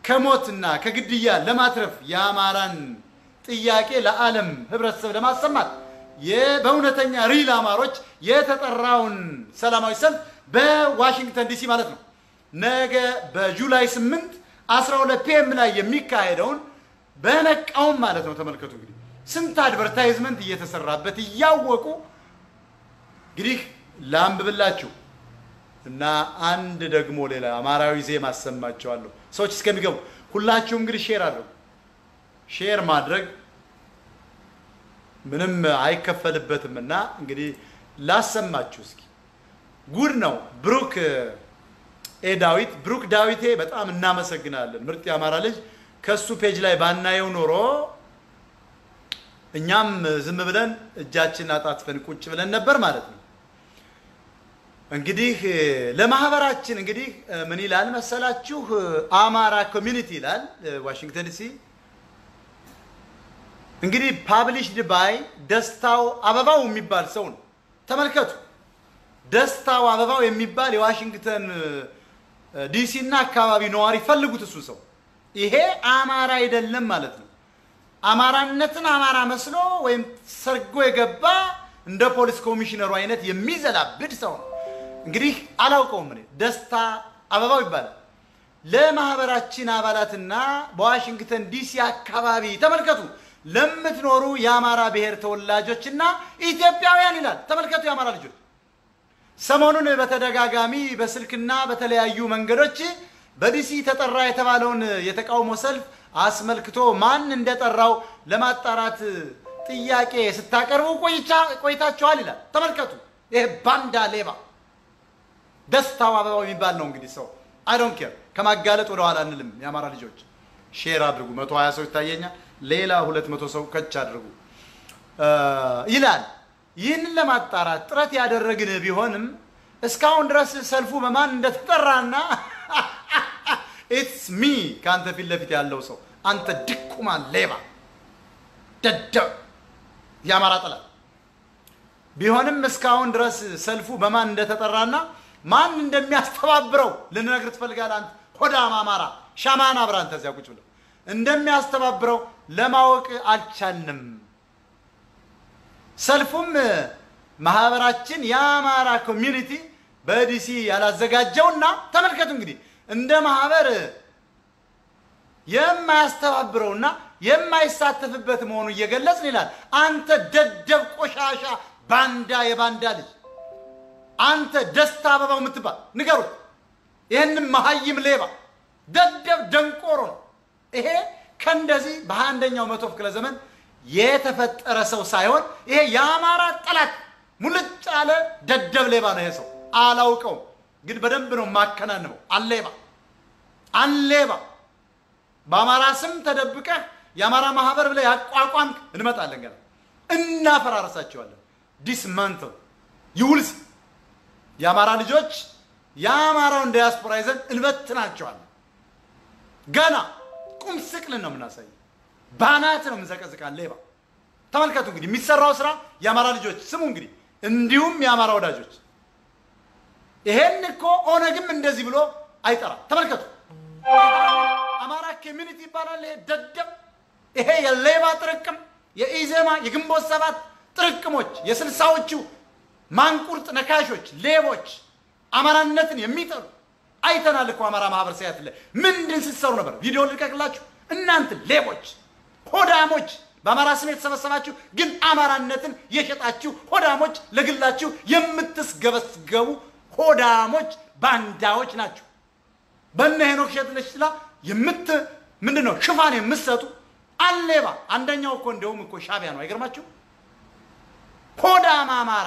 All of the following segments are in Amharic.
ከሞትና ከግድያ ለማትረፍ የአማራን ጥያቄ ለዓለም ህብረተሰብ ለማሰማት የ- በእውነተኛ ሪል አማሮች የተጠራውን ሰላማዊ ሰልፍ በዋሽንግተን ዲሲ ማለት ነው ነገ በጁላይ 8 12 ፒኤም ላይ የሚካሄደውን በመቃወም ማለት ነው። ተመልከቱ እንግዲህ ስንት አድቨርታይዝመንት እየተሰራበት እያወቁ እንግዲህ ላንብብላችሁ እና አንድ ደግሞ ሌላ አማራዊ ዜማ አሰማቸዋለሁ ሰዎች እስከሚገቡ ሁላችሁም እንግዲህ ሼር አድርጉ። ሼር ማድረግ ምንም አይከፈልበትም እና እንግዲህ ላሰማችሁ እስኪ ጉድ ነው። ብሩክ ኤ ዳዊት ብሩክ ዳዊቴ በጣም እናመሰግናለን። ምርጥ የአማራ ልጅ ከሱ ፔጅ ላይ ባናየው ኖሮ እኛም ዝም ብለን እጃችን አጣጥፈን ቁጭ ብለን ነበር ማለት ነው። እንግዲህ ለማህበራችን እንግዲህ ምን ይላል መሰላችሁ? አማራ ኮሚኒቲ ይላል ዋሽንግተን ዲሲ እንግዲህ ፓብሊሽድ ባይ ደስታው አበባው የሚባል ሰው ነው። ተመልከቱ። ደስታው አበባው የሚባል የዋሽንግተን ዲሲ እና አካባቢ ነዋሪ ፈልጉት። እሱ ሰው ይሄ አማራ አይደለም ማለት ነው። አማራነትን አማራ መስሎ ወይም ሰርጎ የገባ እንደ ፖሊስ ኮሚሽነሩ አይነት የሚዘላብድ ሰው ነው። እንግዲህ አላውቀውም እኔ ደስታ አበባው ይባላል። ለማህበራችን አባላትና በዋሽንግተን ዲሲ አካባቢ ተመልከቱ ለምትኖሩ የአማራ ብሔር ተወላጆችና ኢትዮጵያውያን ይላል። ተመልከቱ የአማራ ልጆች ሰሞኑን በተደጋጋሚ በስልክና በተለያዩ መንገዶች በዲሲ ተጠራ የተባለውን የተቃውሞ ሰልፍ አስመልክቶ ማን እንደጠራው ለማጣራት ጥያቄ ስታቀርቡ ቆይታችኋል ይላል። ተመልከቱ ይህ ባንዳ ሌባ ደስታው አበባው የሚባል ነው እንግዲህ ሰው አይ ዶንት ኬር ከማጋለጥ ወደ ኋላ አንልም። የአማራ ልጆች ሼር አድርጉ። መቶ ሀያ ሰው ይታየኛል። ሌላ ሁለት መቶ ሰው ከች አድርጉ ይላል። ይህንን ለማጣራት ጥረት ያደረግን ቢሆንም እስካሁን ድረስ ሰልፉ በማን እንደተጠራና ኢትስ ሚ ከአንተ ፊት ለፊት ያለው ሰው አንተ ድኩማን ሌባ ደደብ የአማራ ጠላት ቢሆንም እስካሁን ድረስ ሰልፉ በማን እንደተጠራና ማን እንደሚያስተባብረው ልንነግር ትፈልጋለህ አንተ ሆዳም አማራ ሻማን አብራን ተዚያ ቁጭ ብለው እንደሚያስተባብረው ለማወቅ አልቻልንም። ሰልፉም ማህበራችን የአማራ ኮሚዩኒቲ በዲሲ ያላዘጋጀውና ተመልከቱ እንግዲህ እንደ ማህበር የማያስተባብረውና የማይሳተፍበት መሆኑ እየገለጽን ይላል። አንተ ደደብ ቆሻሻ ባንዳ የባንዳ ልጅ አንተ ደስታ አበባው የምትባል ንገሩት። ይህንም መሀይም ሌባ ደደብ ደንቆሮ ነው። ይሄ ከእንደዚህ በሃያ አንደኛው መቶ ክፍለ ዘመን የተፈጠረ ሰው ሳይሆን ይሄ የአማራ ጠላት ሙልጭ ያለ ደደብ ሌባ ነው። ይሄ ሰው አላውቀውም፣ ግን በደንብ ነው የማከናንበው። አሌባ አሌባ በአማራ ስም ተደብቀህ የአማራ ማህበር ብለህ ያቋቋምክ እንመጣለን፣ ገና እናፈራረሳቸዋለን። ዲስማንትል ይውልስ የአማራ ልጆች የአማራውን ዲያስፖራ ይዘን እንበትናቸዋለን። ገና ቁም ስቅልን ነው የምናሳየው። ባናት ነው የምንዘቀዝቃን ሌባ። ተመልከቱ እንግዲህ የሚሰራው ስራ የአማራ ልጆች ስሙ እንግዲህ እንዲሁም የአማራ ወዳጆች ይሄን እኮ ኦነግም እንደዚህ ብሎ አይጠራም። ተመልከቱ አማራ ኮሚኒቲ ይባላል። ይሄ ደደብ ይሄ የሌባ ጥርቅም የኢዜማ የግንቦት ሰባት ጥርቅሞች የስልሳዎቹ ማንቁርጥ ነካሾች ሌቦች አማራነትን የሚጠሉ አይተናል እኮ አማራ ማህበር ሲያት ላይ ምንድን ስትሰሩ ነበር? ቪዲዮ ልቀቅላችሁ። እናንተ ሌቦች ሆዳሞች፣ በአማራ ስም የተሰበሰባችሁ ግን አማራነትን የሸጣችሁ ሆዳሞች፣ ለግላችሁ የምትስገበስገቡ ሆዳሞች ባንዳዎች ናቸው። በነ ሄኖክ ሸትለችላ የምት ምንድን ነው ሽፋን የምትሰጡ አሌባ። አንደኛው እኮ እንደውም እኮ ሻቢያ ነው። አይገርማችሁ? ሆዳም አማራ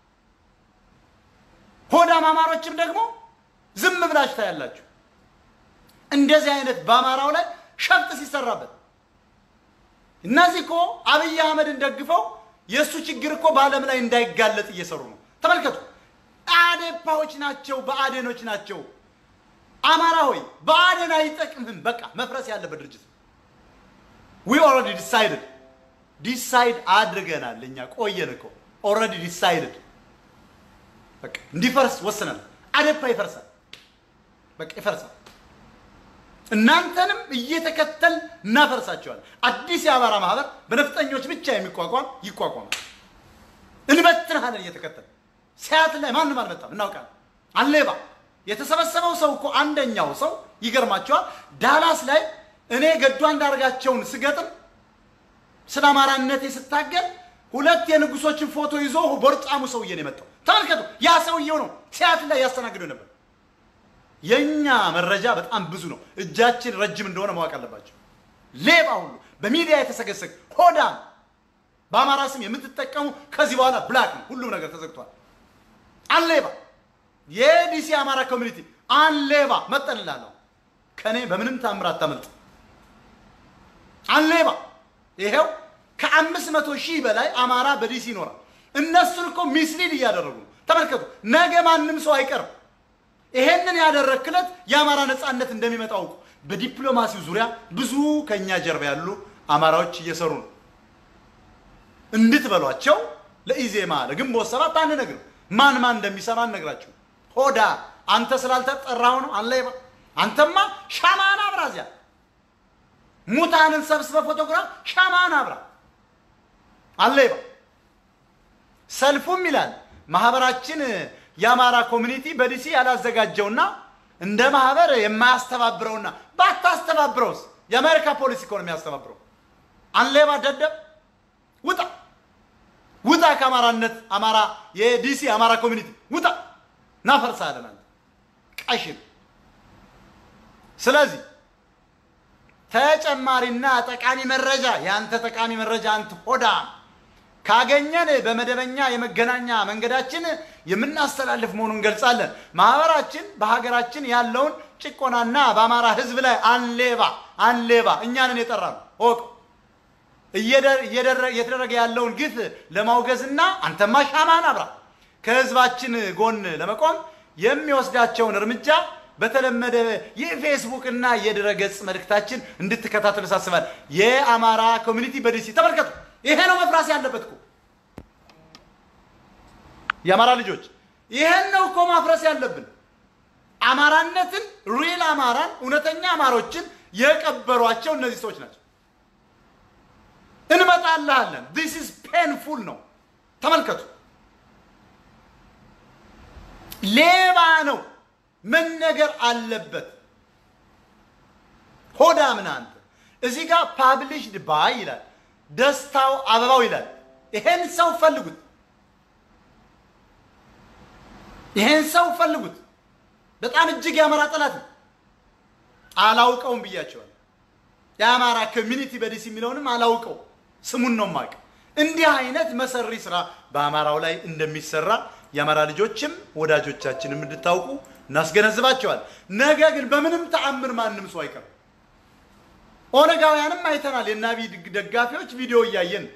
ሆዳም አማሮችም ደግሞ ዝም ብላችሁ ታያላችሁ። እንደዚህ አይነት በአማራው ላይ ሸፍጥ ሲሰራበት እነዚህ እኮ አብይ አህመድን ደግፈው የእሱ ችግር እኮ በዓለም ላይ እንዳይጋለጥ እየሰሩ ነው። ተመልከቱ። አዴፓዎች ናቸው፣ በአዴኖች ናቸው። አማራ ሆይ በአዴን አይጠቅምህም። በቃ መፍረስ ያለበት ድርጅት ዊ ኦልሬዲ ዲሳይድድ ዲሳይድ አድርገናል። እኛ ቆየን እኮ ኦልሬዲ ዲሳይድድ በቃ እንዲፈርስ ወስነናል። አዴፓ ይፈርሳል። በቃ ይፈርሳል። እናንተንም እየተከተል እናፈርሳቸዋል። አዲስ የአማራ ማህበር በነፍጠኞች ብቻ የሚቋቋም ይቋቋማል። እንበትንሃለን እየተከተል ሲያት ላይ ማንም አልመጣም፣ እናውቃለን። አሌባ የተሰበሰበው ሰው እኮ አንደኛው ሰው ይገርማቸዋል። ዳላስ ላይ እኔ ገዱ አንዳርጋቸውን ስገጥም ስለ አማራነቴ ስታገል ሁለት የንጉሶችን ፎቶ ይዞ ቦርጫሙ ሰውዬ ነው የመጣው። ተመልከቱ፣ ያ ሰውዬው ነው ሲያትል ላይ ያስተናግደው ነበር። የእኛ መረጃ በጣም ብዙ ነው። እጃችን ረጅም እንደሆነ ማወቅ አለባቸው። ሌባ ሁሉ በሚዲያ የተሰገሰግ ሆዳም በአማራ ስም የምትጠቀሙ ከዚህ በኋላ ብላክ ነው። ሁሉም ነገር ተዘግቷል። አንሌባ የዲሲ አማራ ኮሚኒቲ አንሌባ መጠንላለሁ። ከእኔ በምንም ታምር አታመልጥ። አንሌባ ይሄው ከአምስት መቶ ሺህ በላይ አማራ በዲሲ ይኖራል። እነሱን እኮ ሚስሊድ እያደረጉ ነው። ተመልከቱ። ነገ ማንም ሰው አይቀርም። ይሄንን ያደረክለት የአማራ ነፃነት እንደሚመጣ አውቁ። በዲፕሎማሲው ዙሪያ ብዙ ከኛ ጀርባ ያሉ አማራዎች እየሰሩ ነው። እንድትበሏቸው ለኢዜማ ለግንቦት ሰባት አንነግርም። ማን ማን እንደሚሰራ አንነግራችሁ። ሆዳ አንተ ስላልተጠራው ነው አንሌባ። አንተማ ሻማን አብራ እዚያ ሙታንን ሰብስበ ፎቶግራፍ ሻማን አብራ አሌባ። ሰልፉም ይላል ማህበራችን የአማራ ኮሚኒቲ በዲሲ ያላዘጋጀውና እንደ ማህበር የማያስተባብረውና ባታስተባብረውስ የአሜሪካ ፖሊሲ እኮ ነው የሚያስተባብረው። አንሌባ ደደብ ውጣ ውጣ ከአማራነት አማራ የዲሲ አማራ ኮሚኒቲ ውጣ ናፈርሳለን አንተ ቀሽም ስለዚህ ተጨማሪና ጠቃሚ መረጃ የአንተ ጠቃሚ መረጃ አንተ ሆዳ ካገኘን በመደበኛ የመገናኛ መንገዳችን የምናስተላልፍ መሆኑን እንገልጻለን። ማህበራችን በሀገራችን ያለውን ጭቆናና በአማራ ሕዝብ ላይ አንሌባ አንሌባ እኛንን የጠራ ነው ወቅ እየተደረገ ያለውን ግፍ ለማውገዝና አንተማ ሻማን አብራ ከህዝባችን ጎን ለመቆም የሚወስዳቸውን እርምጃ በተለመደ የፌስቡክ እና የድረገጽ መልእክታችን እንድትከታተሉ ሳስባል። የአማራ ኮሚኒቲ በዲሲ ተመልከቱ። ይሄ ነው መፍራስ ያለበት እኮ የአማራ ልጆች፣ ይሄን ነው እኮ ማፍረስ ያለብን። አማራነትን ሪል አማራን እውነተኛ አማሮችን የቀበሯቸው እነዚህ ሰዎች ናቸው። እንመጣልሃለን። ዲስ ኢዝ ፔንፉል ነው። ተመልከቱ። ሌባ ነው መነገር አለበት። ሆዳ ምን አንተ እዚህ ጋር ፓብሊሽድ ባይ ይላል፣ ደስታው አበባው ይላል። ይሄን ሰው ፈልጉት፣ ይሄን ሰው ፈልጉት። በጣም እጅግ የአማራ ጠላት ነው። አላውቀውም ብያቸዋል። የአማራ ኮሚኒቲ በዲሲ የሚለውንም አላውቀው፣ ስሙን ነው የማውቅ። እንዲህ አይነት መሰሪ ስራ በአማራው ላይ እንደሚሰራ የአማራ ልጆችም ወዳጆቻችንም እንድታውቁ እናስገነዝባቸዋል። ነገ ግን በምንም ተአምር ማንም ሰው አይቀርም። ኦነጋውያንም አይተናል። የአብይ ደጋፊዎች ቪዲዮ እያየን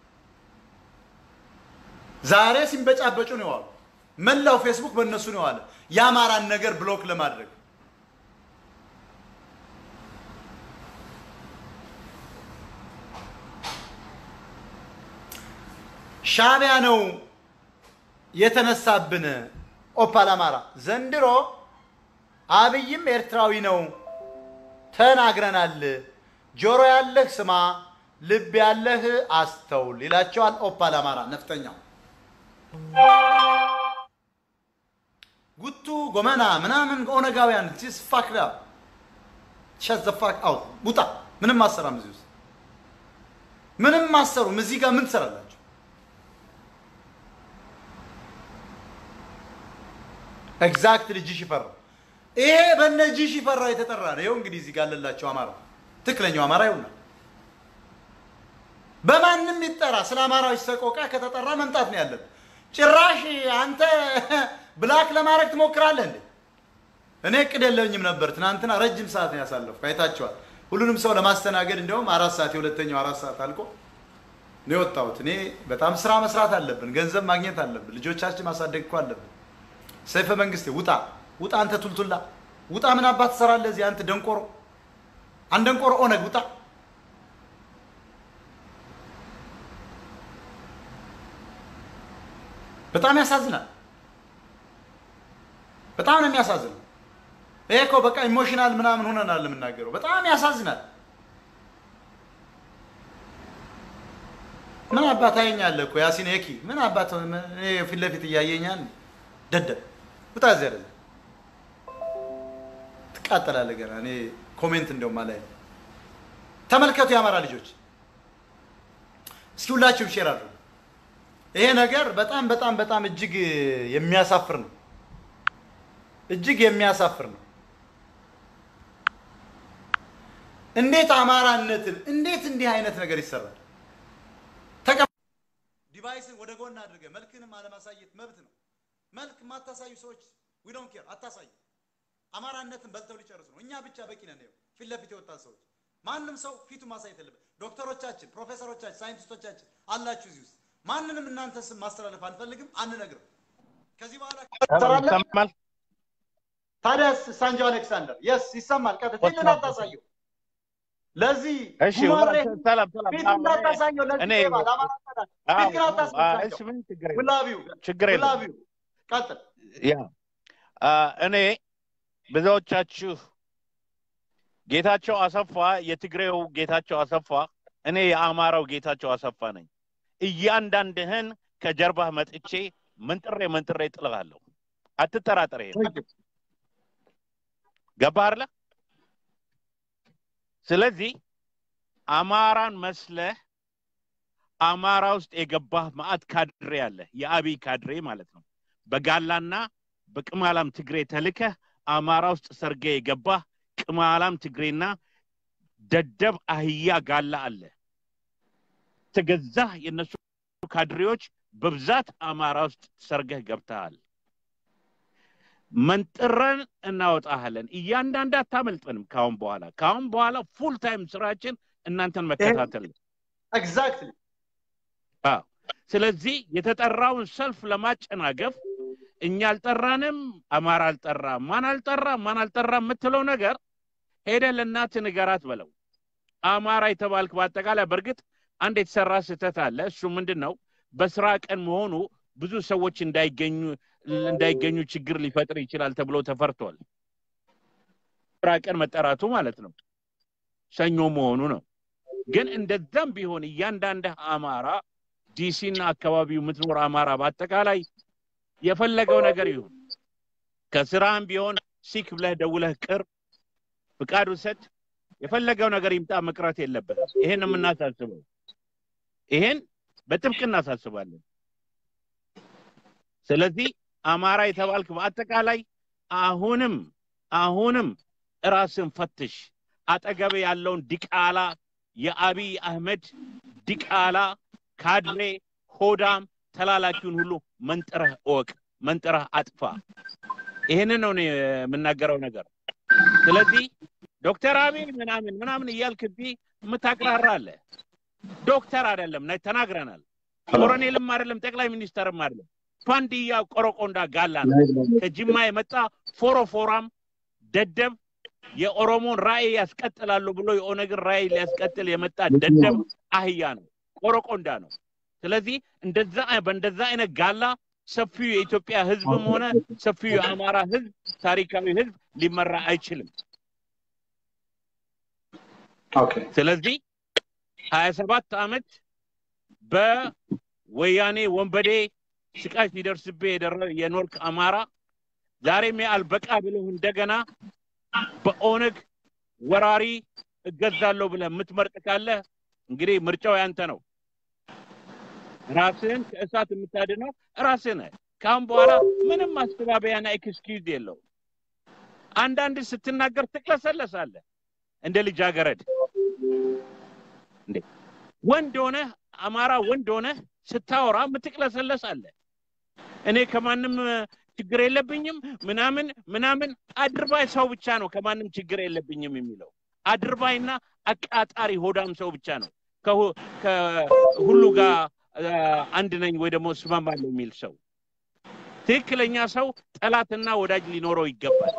ዛሬ ሲንበጫበጩ ነው የዋሉ። መላው ፌስቡክ በእነሱ ነው የዋለ የአማራን ነገር ብሎክ ለማድረግ ሻዕቢያ ነው የተነሳብን። ኦፓል አማራ ዘንድሮ አብይም ኤርትራዊ ነው ተናግረናል። ጆሮ ያለህ ስማ፣ ልብ ያለህ አስተውል ይላቸዋል። ኦፓል አማራ ነፍጠኛው ጉቱ ጎመና ምናምን ኦነጋውያን ስ ፋክ ሸት ዘ ፋክ አውት ውጣ። ምንም አሰራም እዚህ ውስጥ ምንም አሰሩም። እዚህ ጋር ምን ትሰራላችሁ? ኤግዛክትሊ ጂ ሽፈራው ይሄ በነ ጂ ሽፈራው የተጠራ ነው። ይኸው እንግዲህ እዚህ ጋር አለላቸው አማራ ትክክለኛው አማራ ይሁና በማንም ይጠራ ስለ አማራዎች ሰቆቃ ከተጠራ መምጣት ነው ያለብን። ጭራሽ አንተ ብላክ ለማድረግ ትሞክራለህ እንዴ? እኔ እቅድ የለኝም ነበር። ትናንትና ረጅም ሰዓት ነው ያሳለፍኩ፣ አይታችኋል። ሁሉንም ሰው ለማስተናገድ እንዲያውም አራት ሰዓት የሁለተኛው አራት ሰዓት አልቆ ነው የወጣሁት። እኔ በጣም ስራ መስራት አለብን፣ ገንዘብ ማግኘት አለብን፣ ልጆቻችን ማሳደግ እኮ አለብን። ሰይፈ መንግስቴ ውጣ ውጣ፣ አንተ ቱልቱላ ውጣ። ምን አባት ትሰራለህ እዚህ አንተ ደንቆሮ፣ አንድ ደንቆሮ ኦነግ ውጣ። በጣም ያሳዝናል። በጣም ነው የሚያሳዝነው። ይሄ እኮ በቃ ኢሞሽናል ምናምን ሆነናል የምናገረው። በጣም ያሳዝናል። ምን አባት ታየኛለህ እኮ ያሲን የኪ ምን አባት እኔ ፊት ለፊት እያየኛል። ደደብ ውጣ እዚያ ደዘ ትቃጠላለህ ገና። እኔ ኮሜንት እንደውም አላይ ተመልከቱ፣ የአማራ ልጆች እስኪ ሁላችሁም ሼር አድርጉ። ይሄ ነገር በጣም በጣም በጣም እጅግ የሚያሳፍር ነው። እጅግ የሚያሳፍር ነው። እንዴት አማራነትን እንዴት እንዲህ አይነት ነገር ይሰራል? ዲቫይስን ወደ ጎን አድርገህ መልክንም አለማሳየት መብት ነው። መልክ የማታሳዩ ሰዎች ዊ ዶንት ኬር አታሳዩ። አማራነትን በልተው ሊጨርሱ ነው። እኛ ብቻ በቂ ነን። ይኸው ፊት ለፊት የወጣን ሰዎች ማንም ሰው ፊቱ ማሳየት የለበት። ዶክተሮቻችን፣ ፕሮፌሰሮቻችን፣ ሳይንቲስቶቻችን አላችሁ እዚህ ውስጥ ማንንም እናንተ ስም ማስተላለፍ አንፈልግም፣ አንነግርም። ከዚህ በኋላ ይሰማል። ታዲያስ ሳንጆ አሌክሳንደር የስ ይሰማል። ቀጥ ፊትን አታሳየው። ለዚህ እሺ ጉማሬ ሰላም ሰላም። ፊት እንዳታሳየው። ለዚህ እኔ- ሌባ ለአማራ ጠላት ፊት ግን እሺ አታስመሳቸው። ምን ችግር የለም ውላቢው ችግር የለም። ውላቢው ቀጥል። ያ አ፣ እኔ ብዙዎቻችሁ ጌታቸው አሰፋ የትግሬው ጌታቸው አሰፋ፣ እኔ የአማራው ጌታቸው አሰፋ ነኝ። እያንዳንድህን ከጀርባህ መጥቼ መንጥሬ መንጥሬ ጥልሃለሁ። አትጠራጠር። ይሄን ገባህ አይደለ? ስለዚህ አማራን መስለህ አማራ ውስጥ የገባህ ማአት ካድሬ አለ፣ የአብይ ካድሬ ማለት ነው። በጋላና በቅማላም ትግሬ ተልከህ አማራ ውስጥ ሰርገ የገባህ ቅማላም ትግሬና ደደብ አህያ ጋላ አለ። ተገዛህ የነሱ ካድሬዎች በብዛት አማራ ውስጥ ሰርገህ ገብተሃል። መንጥረን እናወጣሃለን። እያንዳንድ አታመልጠንም። ካሁን በኋላ ካሁን በኋላ ፉል ታይም ስራችን እናንተን መከታተል ነው። ኤግዛክትሊ አዎ። ስለዚህ የተጠራውን ሰልፍ ለማጨናገፍ እኛ አልጠራንም፣ አማራ አልጠራ፣ ማን አልጠራ፣ ማን አልጠራ የምትለው ነገር ሄደህ ለእናትህ ንገራት በለው። አማራ የተባልክ በአጠቃላይ በእርግጥ አንድ የተሰራ ስህተት አለ። እሱ ምንድን ነው? በስራ ቀን መሆኑ ብዙ ሰዎች እንዳይገኙ እንዳይገኙ ችግር ሊፈጥር ይችላል ተብሎ ተፈርቷል። ስራ ቀን መጠራቱ ማለት ነው። ሰኞ መሆኑ ነው። ግን እንደዛም ቢሆን እያንዳንድህ አማራ ዲሲና አካባቢው የምትኖር አማራ በአጠቃላይ የፈለገው ነገር ይሁን ከስራህም ቢሆን ሲክ ብለህ ደውለህ ቅር ፍቃድ ውሰድ፣ የፈለገው ነገር ይምጣ፣ መቅረት የለበትም። ይሄን ነው የምናሳስበው። ይሄን በጥብቅ እናሳስባለን። ስለዚህ አማራ የተባልክ በአጠቃላይ አሁንም አሁንም ራስን ፈትሽ። አጠገብ ያለውን ዲቃላ የአቢይ አህመድ ዲቃላ ካድሬ ሆዳም ተላላኪውን ሁሉ መንጥረህ እወቅ፣ መንጥረህ አጥፋ። ይህንን ነው እኔ የምናገረው ነገር። ስለዚህ ዶክተር አብይ ምናምን ምናምን እያልክ እዚህ የምታቅራራ አለ። ዶክተር አይደለም ነ- ተናግረናል። ኮሎኔልም አይደለም ጠቅላይ ሚኒስተርም አይደለም። ፋንድያ ቆረቆንዳ ጋላ ነው። ከጅማ የመጣ ፎሮፎራም ደደብ የኦሮሞን ራዕይ ያስቀጥላሉ ብሎ የኦነግን ራዕይ ሊያስቀጥል የመጣ ደደብ አህያ ነው፣ ቆረቆንዳ ነው። ስለዚህ እንደዛ በእንደዛ አይነት ጋላ ሰፊው የኢትዮጵያ ሕዝብም ሆነ ሰፊው የአማራ ሕዝብ ታሪካዊ ሕዝብ ሊመራ አይችልም። ኦኬ ስለዚህ ሀያ ሰባት ዓመት በወያኔ ወንበዴ ስቃይ ሲደርስብህ የደረ- የኖርክ አማራ ዛሬም አልበቃ ብለህ እንደገና በኦነግ ወራሪ እገዛለሁ ብለህ የምትመርጥ ካለ እንግዲህ ምርጫው ያንተ ነው። ራስህን ከእሳት የምታድነው ራስህ ነህ። ከአሁን በኋላ ምንም ማስተባበያና ኤክስኪውዝ የለውም። አንዳንድ ስትናገር ትቅለሰለሳለህ እንደ ልጃገረድ። እንዴ ወንድ ሆነህ አማራ ወንድ ሆነህ ስታወራ የምትቅለሰለስ አለ። እኔ ከማንም እ፣ ችግር የለብኝም ምናምን ምናምን አድርባይ ሰው ብቻ ነው ከማንም ችግር የለብኝም የሚለው አድርባይና አቃጣሪ ሆዳም ሰው ብቻ ነው ከሁ- ከሁሉ ጋር እ፣ አንድ ነኝ ወይ ደግሞ እስማማለሁ የሚል ሰው። ትክክለኛ ሰው ጠላትና ወዳጅ ሊኖረው ይገባል።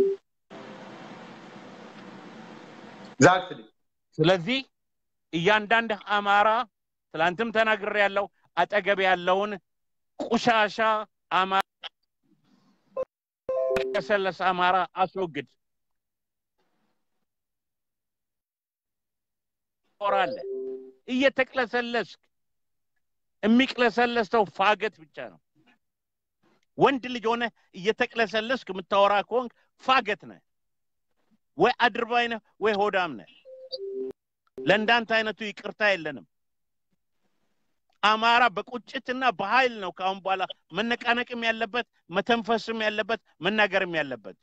ኤግዛክትሊ ስለዚህ እያንዳንድ አማራ ትላንትም ተናግሬ ያለው አጠገብ ያለውን ቁሻሻ አማራ የሰለሰ አማራ አስወግድ። ታወራለህ? እየተቅለሰለስክ የሚቅለሰለስ ሰው ፋገት ብቻ ነው። ወንድ ልጅ ሆነ እየተቅለሰለስክ የምታወራ ከሆንክ ፋገት ነህ፣ ወይ አድርባይ ነህ፣ ወይ ሆዳም ነህ። ለእንዳንተ አይነቱ ይቅርታ የለንም። አማራ በቁጭትና በኃይል ነው ከአሁን በኋላ መነቃነቅም ያለበት መተንፈስም ያለበት መናገርም ያለበት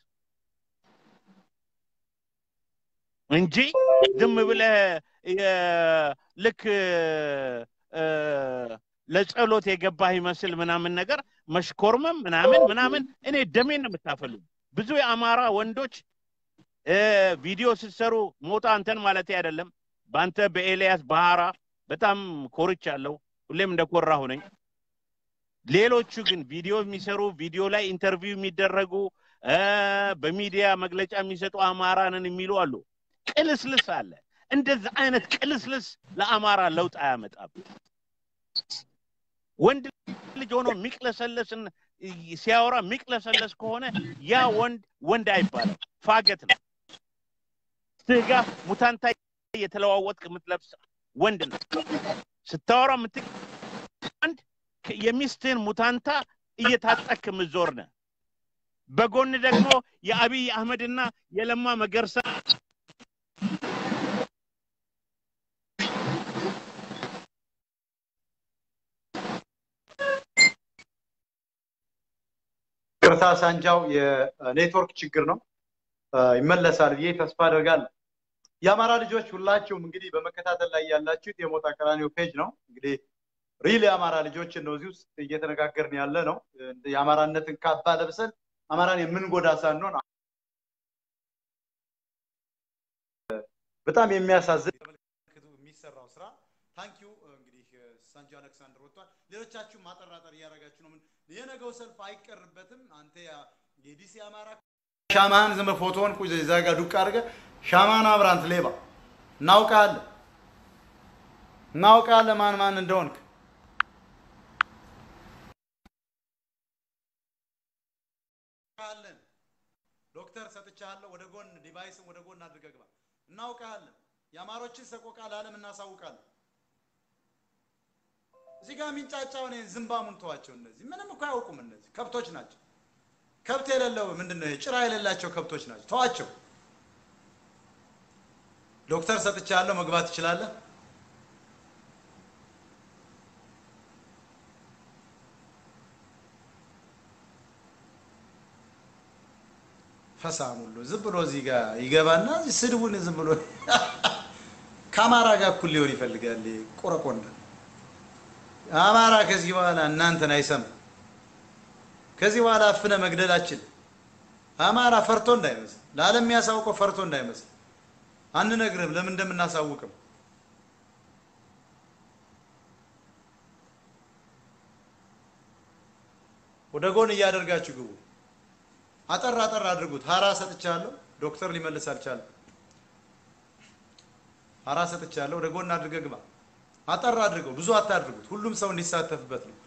እንጂ ዝም ብለህ የ- ልክ እ፣ ለጸሎት የገባህ ይመስል ምናምን ነገር መሽኮርመም ምናምን ምናምን እኔ ደሜን ነው የምታፈሉ። ብዙ የአማራ ወንዶች እ፣ ቪዲዮ ስትሰሩ ሞታ አንተን ማለት አይደለም በአንተ በኤልያስ ባህራ በጣም ኮርቻለሁ። ሁሌም እንደኮራሁ ነኝ። ሌሎቹ ግን ቪዲዮ የሚሰሩ ቪዲዮ ላይ ኢንተርቪው የሚደረጉ እ፣ በሚዲያ መግለጫ የሚሰጡ አማራንን የሚሉ አሉ። ቅልስልስ አለ። እንደዚህ አይነት ቅልስልስ ለአማራ ለውጥ አያመጣም። ወንድ ልጅ ሆኖ የሚቅለሰለስን ሲያወራ የሚቅለሰለስ ከሆነ ያ ወንድ ወንድ አይባልም፣ ፋገት ነው። ስጋ ሙታንታ እየተለዋወጥክ የምትለብስ ወንድ ነው። ስታወራ የምት ወንድ ከ- የሚስትህን ሙታንታ እየታጠክ የምትዞር ነህ። በጎን ደግሞ የአብይ አህመድና የለማ መገርሳ ቅርታ ሳንጃው የኔትወርክ ችግር ነው። እ፣ ይመለሳል ብዬ ተስፋ አደርጋለሁ። የአማራ ልጆች ሁላችሁም እንግዲህ በመከታተል ላይ ያላችሁት የሞጣ ቀራኒዮ ፔጅ ነው። እንግዲህ ሪል የአማራ ልጆችን ነው እዚህ ውስጥ እየተነጋገርን ያለ ነው። እንደ የአማራነትን ካባ ለብሰን አማራን የምንጎዳ ሳንሆን በጣም የሚያሳዝን ተመልከቱ የሚሰራው ስራ ታንኪዩ እንግዲህ ሳንጆ አሌክሳንደር ወጥቷል። ሌሎቻችሁም ማጠራጠር እያደረጋችሁ ነው። ምን የነገው ሰልፍ አይቀርበትም። አንተ ያ- የዲሲ አማራ ሻማህን ዝም ብለህ ፎቶውን ቁ እዛ ጋር ዱቅ አድርገህ ሻማህን አብራንት ሌባ እናውቃለን እናውቃለን ማን ማን እንደሆንክ እናውቃለን። ዶክተር ሰጥቻለሁ። ወደ ጎን ዲቫይስን ወደ ጎን አድርገህ ግባ። እናውቃለን። የአማሮችን ሰቆቃ ለዓለም እናሳውቃለን። እዚህ ጋር የሚንጫጫውን ይሄን ዝምባሙን ተዋቸው። እነዚህ ምንም እኮ አያውቁም። እነዚህ ከብቶች ናቸው። ከብት የሌለው ምንድን ነው? ይሄ ጭራ የሌላቸው ከብቶች ናቸው። ተዋቸው። ዶክተር ሰጥቻለሁ። መግባት ትችላለህ። ፈሳም ሁሉ ዝም ብሎ እዚህ ጋር ይገባና እዚህ ስድቡን ዝም ብሎ ከአማራ ጋር እኩል ሊሆን ይፈልጋል። ይሄ ቆረቆንዳ አማራ ከዚህ በኋላ እናንተን አይሰማም። ከዚህ በኋላ አፍነ መግደላችን አማራ ፈርቶ እንዳይመስል ለዓለም የሚያሳውቀው ፈርቶ እንዳይመስል አንነግርም። ለምን እንደምናሳውቅም ወደ ጎን እያደርጋችሁ ግቡ። አጠር አጠር አድርጉት። ሀራ ሰጥቻለሁ። ዶክተር ሊመልስ አልቻለም። ሀራ ሰጥቻለሁ። ወደ ጎን አድርገህ ግባ። አጠር አድርገው፣ ብዙ አታድርጉት። ሁሉም ሰው እንዲሳተፍበት ነው።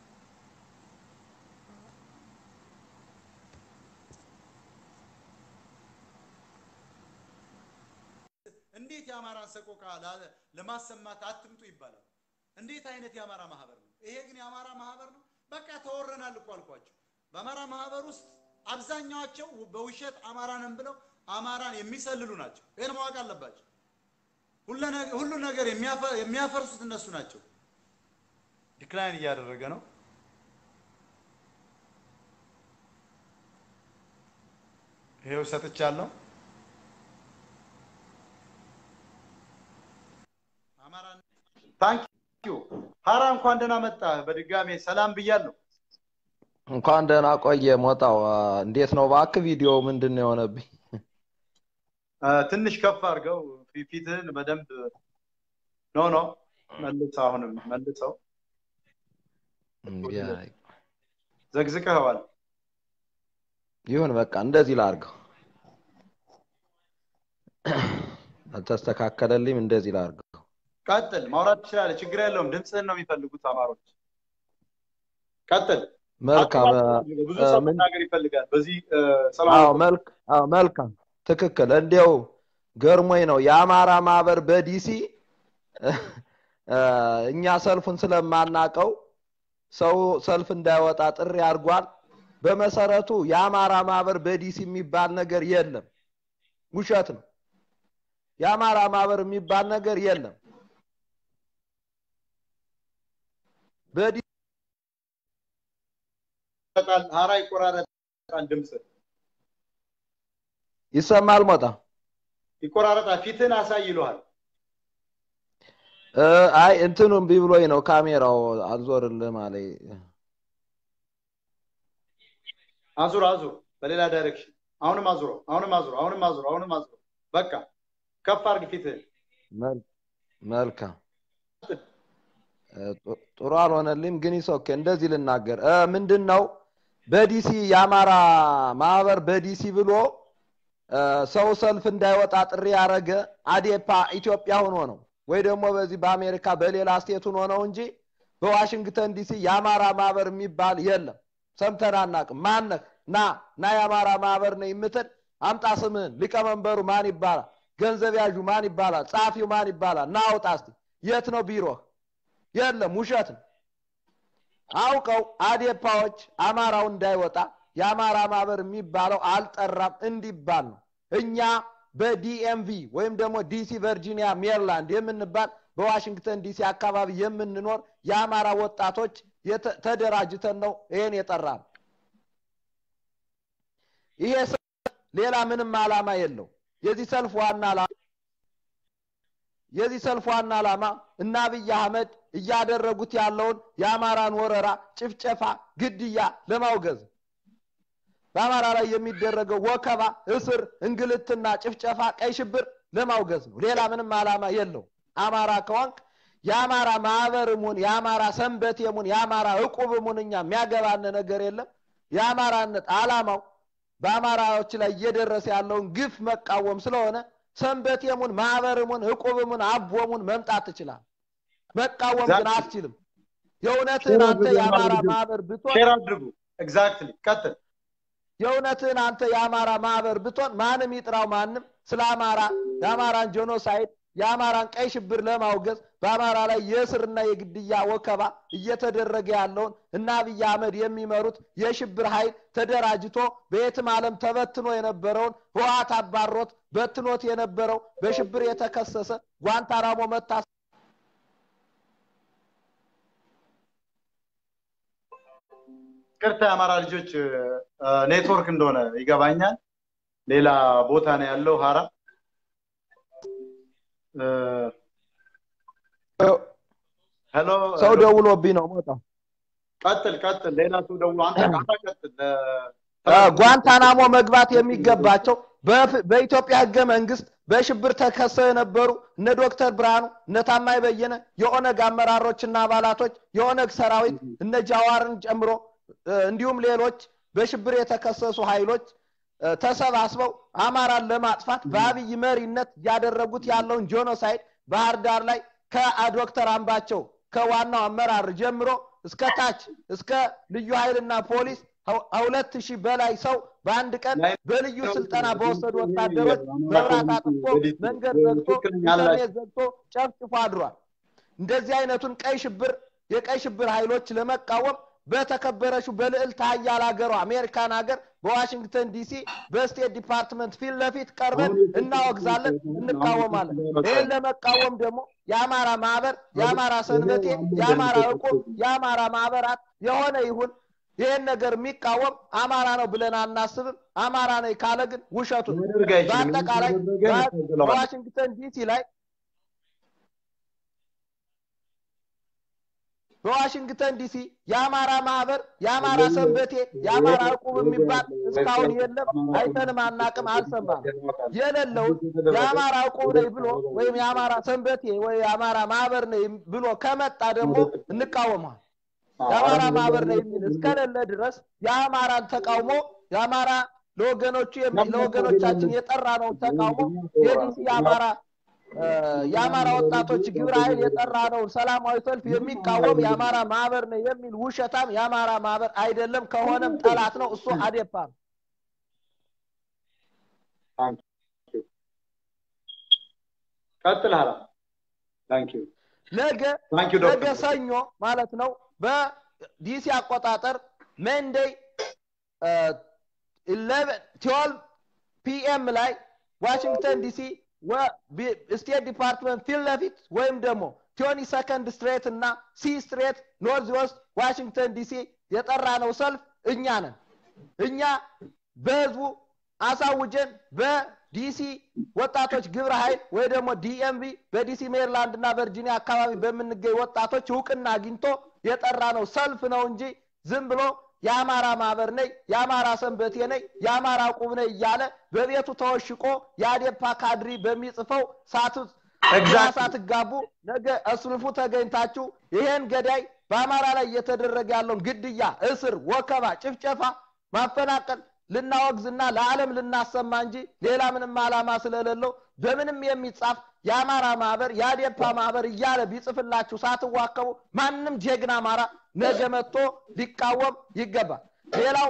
እንዴት የአማራን ሰቆቃ ላ- ለማሰማት አትምጡ ይባላል? እንዴት አይነት የአማራ ማህበር ነው ይሄ? ግን የአማራ ማህበር ነው። በቃ ተወረናል እኮ አልኳቸው። በአማራ ማህበር ውስጥ አብዛኛዋቸው በውሸት አማራንን ብለው አማራን የሚሰልሉ ናቸው። ይህን ማወቅ አለባቸው። ሁሉ ነገ- ሁሉ ነገር የሚያፈ- የሚያፈርሱት እነሱ ናቸው። ዲክላይን እያደረገ ነው። ይሄው ሰጥቻለሁ። አማራን ታንክ ዩ ሀራ እንኳን ደህና መጣ። በድጋሜ ሰላም ብያለሁ። እንኳን ደህና ቆየ ሞጣው። አ፣ እንዴት ነው እባክህ? ቪዲዮ ምንድን ነው የሆነብኝ? አ፣ ትንሽ ከፍ አድርገው ፊ- ፊትህን በደንብ ኖ ኖ መልሰው፣ አሁንም መልሰው እንዲህ አይ- ዘግዝቀኸዋል። ይሁን በቃ እንደዚህ ላድርገው። አልተስተካከለልኝም፣ እንደዚህ ላድርገው። ቀጥል፣ ማውራት ትችላለህ። ችግር የለውም። ድምፅህን ነው የሚፈልጉት አማሮች። ቀጥል። መልካም አ፣ ብዙ አ፣ ሰው ምን መናገር ይፈልጋል። በዚህ አ፣ አዎ ሰላም መልክ አዎ መልካም ትክክል። እንዲያው ገርሞኝ ነው የአማራ ማህበር በዲሲ እ፣ እኛ ሰልፉን ስለማናቀው ሰው ሰልፍ እንዳይወጣ ጥሪ አድርጓል። በመሰረቱ የአማራ ማህበር በዲሲ የሚባል ነገር የለም፣ ውሸት ነው። የአማራ ማህበር የሚባል ነገር የለም። በዲ ይቆራረጣል፣ ሀራ ይቆራረጣል፣ ድምፅ ይሰማል ሞጣ ይቆራረጣል። ፊትህን አሳይ ይለዋል። እ፣ አይ እንትኑ እምቢ ብሎኝ ነው ካሜራው አልዞርልህም አለኝ። አዙር አዙር፣ በሌላ ዳይሬክሽን። አሁንም አዙረው፣ አሁንም አዙረው፣ አሁንም አዙረው፣ አሁንም አዙረው። በቃ ከፍ አድርግ ፊትህን። መል- መልካም እ፣ ጡ- ጥሩ አልሆነልኝም፣ ግን ይሶኬ እንደዚህ ልናገር እ፣ ምንድን ነው በዲሲ የአማራ ማህበር በዲሲ ብሎ እ፣ ሰው ሰልፍ እንዳይወጣ ጥሪ ያደረገ አዴፓ ኢትዮጵያ ሆኖ ነው ወይ ደግሞ በዚህ በአሜሪካ በሌላ ስቴት ሆኖ ነው እንጂ በዋሽንግተን ዲሲ የአማራ ማህበር የሚባል የለም። ሰምተን አናውቅም። ማነህ? ና ና የአማራ ማህበር ነው የምትል አምጣ ስምህን። ሊቀመንበሩ ማን ይባላል? ገንዘብ ያዡ ማን ይባላል? ጸሐፊው ማን ይባላል? ና አውጣ እስቲ። የት ነው ቢሮህ? የለም፣ ውሸት ነው። አውቀው አዴፓዎች አማራው እንዳይወጣ የአማራ ማህበር የሚባለው አልጠራም እንዲባል ነው። እኛ በዲኤምቪ ወይም ደግሞ ዲሲ፣ ቨርጂኒያ፣ ሜሪላንድ የምንባል በዋሽንግተን ዲሲ አካባቢ የምንኖር የአማራ ወጣቶች የተ- ተደራጅተን ነው ይሄን የጠራ ነው። ይሄ ሰልፍ ሌላ ምንም ዓላማ የለው። የዚህ ሰልፍ ዋና ዓላማ የዚህ ሰልፍ ዋና ዓላማ እና አብይ አህመድ እያደረጉት ያለውን የአማራን ወረራ፣ ጭፍጨፋ፣ ግድያ ለማውገዝ ነው። በአማራ ላይ የሚደረገው ወከባ፣ እስር፣ እንግልትና ጭፍጨፋ፣ ቀይ ሽብር ለማውገዝ ነው። ሌላ ምንም ዓላማ የለው። አማራ ከሆንክ የአማራ ማህበርሙን የአማራ ሰንበቴሙን የአማራ እቁብሙን እኛ የሚያገባን ነገር የለም። የአማራነት ዓላማው በአማራዎች ላይ እየደረሰ ያለውን ግፍ መቃወም ስለሆነ ሰንበቴሙን ማህበርሙን እቁብሙን አቦሙን መምጣት ትችላል። መቃወም ግን አትችልም። የእውነትህን አንተ የአማራ ማህበር ብትሆን ሼር አድርጉ። ኤግዛክትሊ ቀጥል። የእውነትህን አንተ የአማራ ማህበር ብትሆን ማንም ይጥራው ማንም ስለ አማራ የአማራን ጄኖሳይድ የአማራን ቀይ ሽብር ለማውገዝ በአማራ ላይ የእስርና የግድያ ወከባ እየተደረገ ያለውን እና አብይ አህመድ የሚመሩት የሽብር ኃይል ተደራጅቶ በየትም ዓለም ተበትኖ የነበረውን ህወሓት አባሮት በትኖት የነበረው በሽብር የተከሰሰ ጓንታናሞ መታ ቅርታ የአማራ ልጆች ኔትወርክ እንደሆነ ይገባኛል። ሌላ ቦታ ነው ያለው ሀራ ሄሎ ሰው ደውሎብኝ ነው ሞጣ ቀጥል ቀጥል። ሌላ ሰው ደውሎ አንተ ቃታ ቀጥል። ጓንታናሞ መግባት የሚገባቸው በፍ- በኢትዮጵያ ህገ መንግስት በሽብር ተከሰው የነበሩ እነ ዶክተር ብርሃኑ እነ ታማኝ በየነ የኦነግ አመራሮችና አባላቶች የኦነግ ሰራዊት እነ ጃዋርን ጨምሮ እ፣ እንዲሁም ሌሎች በሽብር የተከሰሱ ኃይሎች እ፣ ተሰባስበው አማራን ለማጥፋት በአብይ መሪነት እያደረጉት ያለውን ጄኖሳይድ ባህር ዳር ላይ ከዶክተር አምባቸው ከዋናው አመራር ጀምሮ እስከ ታች እስከ ልዩ ኃይልና ፖሊስ ሁለት ሺህ በላይ ሰው በአንድ ቀን በልዩ ስልጠና በወሰዱ ወታደሮች መብራት አጥፍቶ መንገድ ዘግቶ ኢንተርኔት ዘግቶ ጨፍጭፎ አድሯል። እንደዚህ አይነቱን ቀይ ሽብር የቀይ ሽብር ኃይሎች ለመቃወም በተከበረችው በልዕልት ኃያል ሀገሯ አሜሪካን ሀገር በዋሽንግተን ዲሲ በስቴት ዲፓርትመንት ፊት ለፊት ቀርበን እናወግዛለን፣ እንቃወማለን። ይህን ለመቃወም ደግሞ የአማራ ማህበር፣ የአማራ ሰንበቴ፣ የአማራ እቁብ፣ የአማራ ማህበራት የሆነ ይሁን ይህን ነገር የሚቃወም አማራ ነው ብለን አናስብም። አማራ ነው ካለ ግን ውሸቱ ነው። ማድረግ አይችልም። በአጠቃላይ ካደረገ ያስገድለዋል። በዋሽንግተን ዲሲ ላይ በዋሽንግተን ዲሲ የአማራ ማህበር፣ የአማራ ሰንበቴ፣ የአማራ እቁብ የሚባል እስካሁን የለም። አይተንም አናቅም፣ አልሰማም። የሌለውን የአማራ እቁብ ነኝ ብሎ ወይም የአማራ ሰንበቴ ወይ የአማራ ማህበር ነኝ ብሎ ከመጣ ደግሞ እንቃወመዋል። የአማራ ማህበር ነው የሚል እስከሌለ ድረስ የአማራን ተቃውሞ የአማራ ለወገኖቹ የሚ- ለወገኖቻችን የጠራ ነው ተቃውሞ የዲሲ የአማራ እ፣ የአማራ ወጣቶች ግብረ ኃይል የጠራ ነው ሰላማዊ ሰልፍ የሚቃወም የአማራ ማህበር ነው የሚል ውሸታም የአማራ ማህበር አይደለም። ከሆነም ጠላት ነው። እሱ አዴፓ ነው። ቀጥል ሀራ ታንክ ዩ ነገ ታንክ ዩ ነገ ዶክተር ሰኞ ማለት ነው በዲሲ አቆጣጠር መንዴይ ትዌልቭ ፒኤም ላይ ዋሽንግተን ዲሲ ስቴት ዲፓርትመንት ፊት ለፊት ወይም ደግሞ ቲዮኒ ሰከንድ ስትሬት እና ሲ ስትሬት ኖርዝ ዌስት ዋሽንግተን ዲሲ የጠራ ነው ሰልፍ እኛ ነን እኛ በህዝቡ አሳውጀን በዲሲ ወጣቶች ግብረ ኃይል ወይ ደግሞ ዲኤምቪ በዲሲ ሜሪላንድ እና ቨርጂኒያ አካባቢ በምንገኝ ወጣቶች እውቅና አግኝቶ የጠራ ነው ሰልፍ ነው እንጂ ዝም ብሎ የአማራ ማህበር ነኝ የአማራ ሰንበቴ ነኝ የአማራ ቁብ ነኝ እያለ በቤቱ ተወሽቆ የአዴፓ ካድሪ በሚጽፈው ሳቱ Exactly. ሳትጋቡ ነገ እስልፉ ተገኝታችሁ ይሄን ገዳይ በአማራ ላይ እየተደረገ ያለውን ግድያ፣ እስር፣ ወከባ፣ ጭፍጨፋ፣ ማፈናቀል ልናወግዝና ለዓለም ልናሰማ እንጂ ሌላ ምንም ዓላማ ስለሌለው በምንም የሚጻፍ የአማራ ማህበር የአዴፓ ማህበር እያለ ቢጽፍላችሁ ሳትዋከቡ ማንም ጀግና አማራ ነገ መጥቶ ሊቃወም ይገባል። ሌላው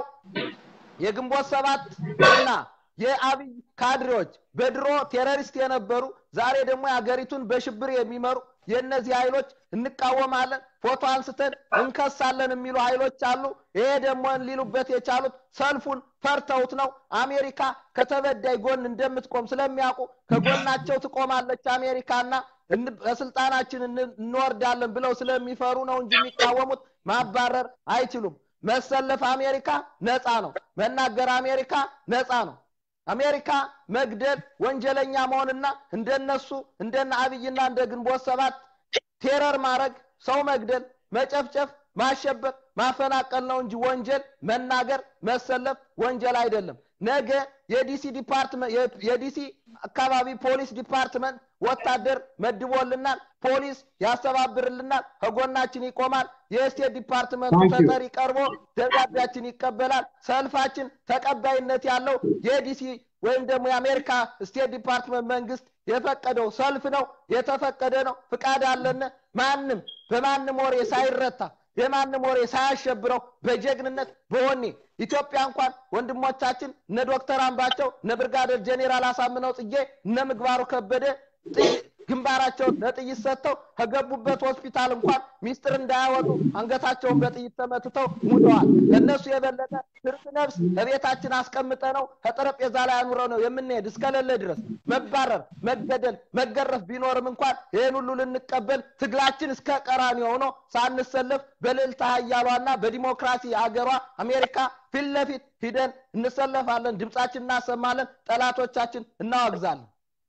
የግንቦት ሰባት እና የአብይ ካድሬዎች በድሮ ቴሮሪስት የነበሩ ዛሬ ደግሞ የሀገሪቱን በሽብር የሚመሩ የእነዚህ ኃይሎች እንቃወማለን፣ ፎቶ አንስተን እንከሳለን የሚሉ ኃይሎች አሉ። ይሄ ደግሞ ሊሉበት የቻሉት ሰልፉን ፈርተውት ነው። አሜሪካ ከተበዳይ ጎን እንደምትቆም ስለሚያውቁ ከጎናቸው ትቆማለች አሜሪካና እን- በስልጣናችን እን- እንወርዳለን ብለው ስለሚፈሩ ነው እንጂ የሚቃወሙት ማባረር አይችሉም። መሰለፍ አሜሪካ ነፃ ነው። መናገር አሜሪካ ነፃ ነው። አሜሪካ መግደል ወንጀለኛ መሆንና እንደነሱ እንደነ አብይና እንደ ግንቦት ሰባት ቴረር ማድረግ ሰው መግደል መጨፍጨፍ ማሸበር ማፈናቀል ነው እንጂ ወንጀል መናገር መሰለፍ ወንጀል አይደለም ነገ የዲሲ ዲፓርትመንት የዲሲ አካባቢ ፖሊስ ዲፓርትመንት ወታደር መድቦልናል ፖሊስ ያስተባብርልናል ከጎናችን ይቆማል የስቴት ዲፓርትመንቱ Thank you. ተጠሪ ቀርቦ ደብዳቤያችን ይቀበላል ሰልፋችን ተቀባይነት ያለው የዲሲ ወይም ደግሞ የአሜሪካ ስቴት ዲፓርትመንት መንግስት የፈቀደው ሰልፍ ነው የተፈቀደ ነው ፍቃድ አለን ማንም በማንም ወሬ ሳይረታ የማንም ወሬ ሳያሸብረው በጀግንነት በወኔ ኢትዮጵያ እንኳን ወንድሞቻችን እነ ዶክተር አምባቸው እነ ብርጋዴር ጄኔራል አሳምነው ጽጌ እነ ምግባሩ ከበደ ጥይ- ግንባራቸውን ለጥይት ሰጥተው ከገቡበት ሆስፒታል እንኳን ሚስጥር እንዳያወጡ አንገታቸውን በጥይት ተመትተው ሙተዋል። ከእነሱ የበለጠ ትርፍ ነፍስ ከቤታችን አስቀምጠ ነው ከጠረጴዛ ላይ አኑረ ነው የምንሄድ እስከሌለ ድረስ መባረር፣ መገደል፣ መገረፍ ቢኖርም እንኳን ይህን ሁሉ ልንቀበል ትግላችን እስከ ቀራኒ ሆኖ ሳንሰለፍ በልዕልተ ኃያሏና በዲሞክራሲ አገሯ አሜሪካ ፊት ለፊት ሂደን እንሰለፋለን፣ ድምፃችን እናሰማለን፣ ጠላቶቻችን እናወግዛለን።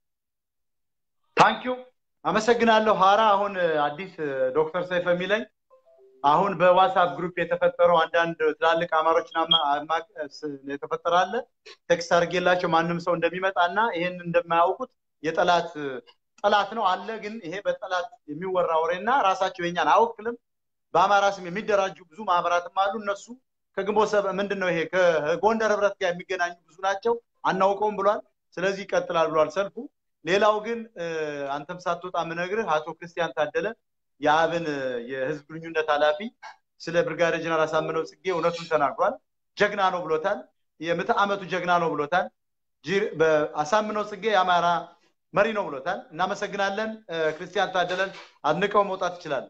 ታንኪዩ አመሰግናለሁ ሀራ አሁን አዲስ ዶክተር ሰይፈ የሚለኝ አሁን በዋትሳፕ ግሩፕ የተፈጠረው አንዳንድ ትላልቅ አማሮችን አማ- አማ- ስ- የተፈጠረ አለ ቴክስት አድርጌላቸው ማንም ሰው እንደሚመጣ እና ይሄን እንደማያውቁት የጠላት ጠላት ነው አለ ግን ይሄ በጠላት የሚወራ ወሬ እና ራሳቸው የኛን አወክልም በአማራ ስም የሚደራጁ ብዙ ማህበራትም አሉ እነሱ ከግንቦት ሰበ ምንድን ነው ይሄ ከጎንደር ህብረት ጋር የሚገናኙ ብዙ ናቸው አናውቀውም ብሏል ስለዚህ ይቀጥላል ብሏል ሰልፉ ሌላው ግን እ፣ አንተም ሳትወጣ ምነግርህ አቶ ክርስቲያን ታደለ የአብን እ፣ የህዝብ ግንኙነት ኃላፊ ስለ ብርጋዴር ጀነራል አሳምነው ጽጌ እውነቱን ተናግሯል። ጀግና ነው ብሎታል። የምዕተ ዓመቱ ጀግና ነው ብሎታል። ጅ- በአሳምነው ጽጌ የአማራ መሪ ነው ብሎታል። እናመሰግናለን። እ፣ ክርስቲያን ታደለን አድንቀው መውጣት ይችላል።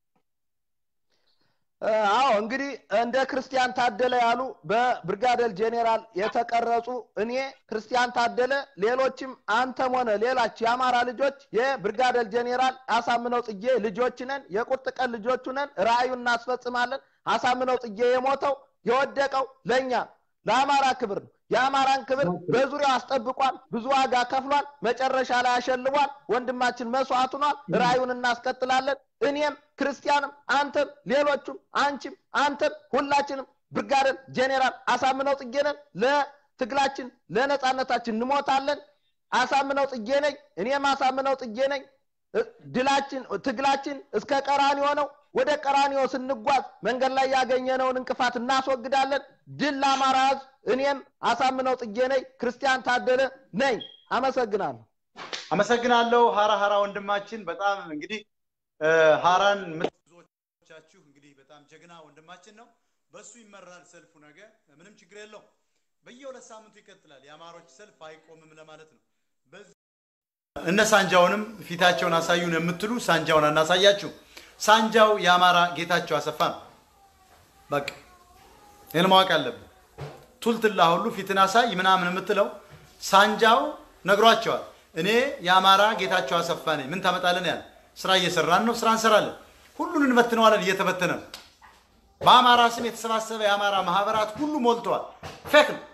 አዎ እንግዲህ እንደ ክርስቲያን ታደለ ያሉ በብርጋዴር ጄኔራል የተቀረጹ እኔ ክርስቲያን ታደለ ሌሎችም አንተም ሆነ ሌላች የአማራ ልጆች የብርጋዴር ጄኔራል አሳምነው ጽጌ ልጆች ነን የቁርጥ ቀን ልጆቹ ነን ራእዩን እናስፈጽማለን አሳምነው ጽጌ የሞተው የወደቀው ለእኛ ለአማራ ክብር ነው የአማራን ክብር በዙሪያው አስጠብቋል ብዙ ዋጋ ከፍሏል መጨረሻ ላይ አሸልቧል ወንድማችን መስዋዕት ሆኗል ራእዩን እናስቀጥላለን እኔም ክርስቲያንም አንተም ሌሎቹም አንቺም አንተም ሁላችንም ብርጋዴር ጄኔራል አሳምነው ጽጌ ነን ለትግላችን ለነጻነታችን እንሞታለን አሳምነው ጽጌ ነኝ እኔም አሳምነው ጽጌ ነኝ እ- ድላችን ትግላችን እስከ ቀራኒዮ ነው ወደ ቀራኒዮ ስንጓዝ መንገድ ላይ ያገኘነውን እንቅፋት እናስወግዳለን ድል ለአማራ ህዝብ እኔም አሳምነው ጽጌ ነኝ ክርስቲያን ታደለ ነኝ አመሰግናለሁ አመሰግናለሁ ሀራ ሀራ ወንድማችን በጣም እንግዲህ እ፣ ሀራን የምት- ብዙዎቻችሁ እንግዲህ በጣም ጀግና ወንድማችን ነው። በሱ ይመራል ሰልፉ ነገ ምንም ችግር የለውም። በየሁለት ሳምንቱ ይቀጥላል። የአማሮች ሰልፍ አይቆምም ለማለት ነው። በዚህ እነ ሳንጃውንም ፊታቸውን አሳዩን የምትሉ ሳንጃውን አናሳያችሁ። ሳንጃው የአማራ ጌታቸው አሰፋ ነው። በቃ ይህን ማወቅ አለብን። ቱልትላ ሁሉ ፊትን አሳይ ምናምን የምትለው ሳንጃው ነግሯቸዋል። እኔ የአማራ ጌታቸው አሰፋ ነኝ። ምን ታመጣለን? ያለ ስራ እየሰራን ነው። ስራ እንሰራለን። ሁሉን እንበትነዋለን። እየተበተነ ነው። በአማራ ስም የተሰባሰበ የአማራ ማህበራት ሁሉ ሞልተዋል። ፌክ ነው።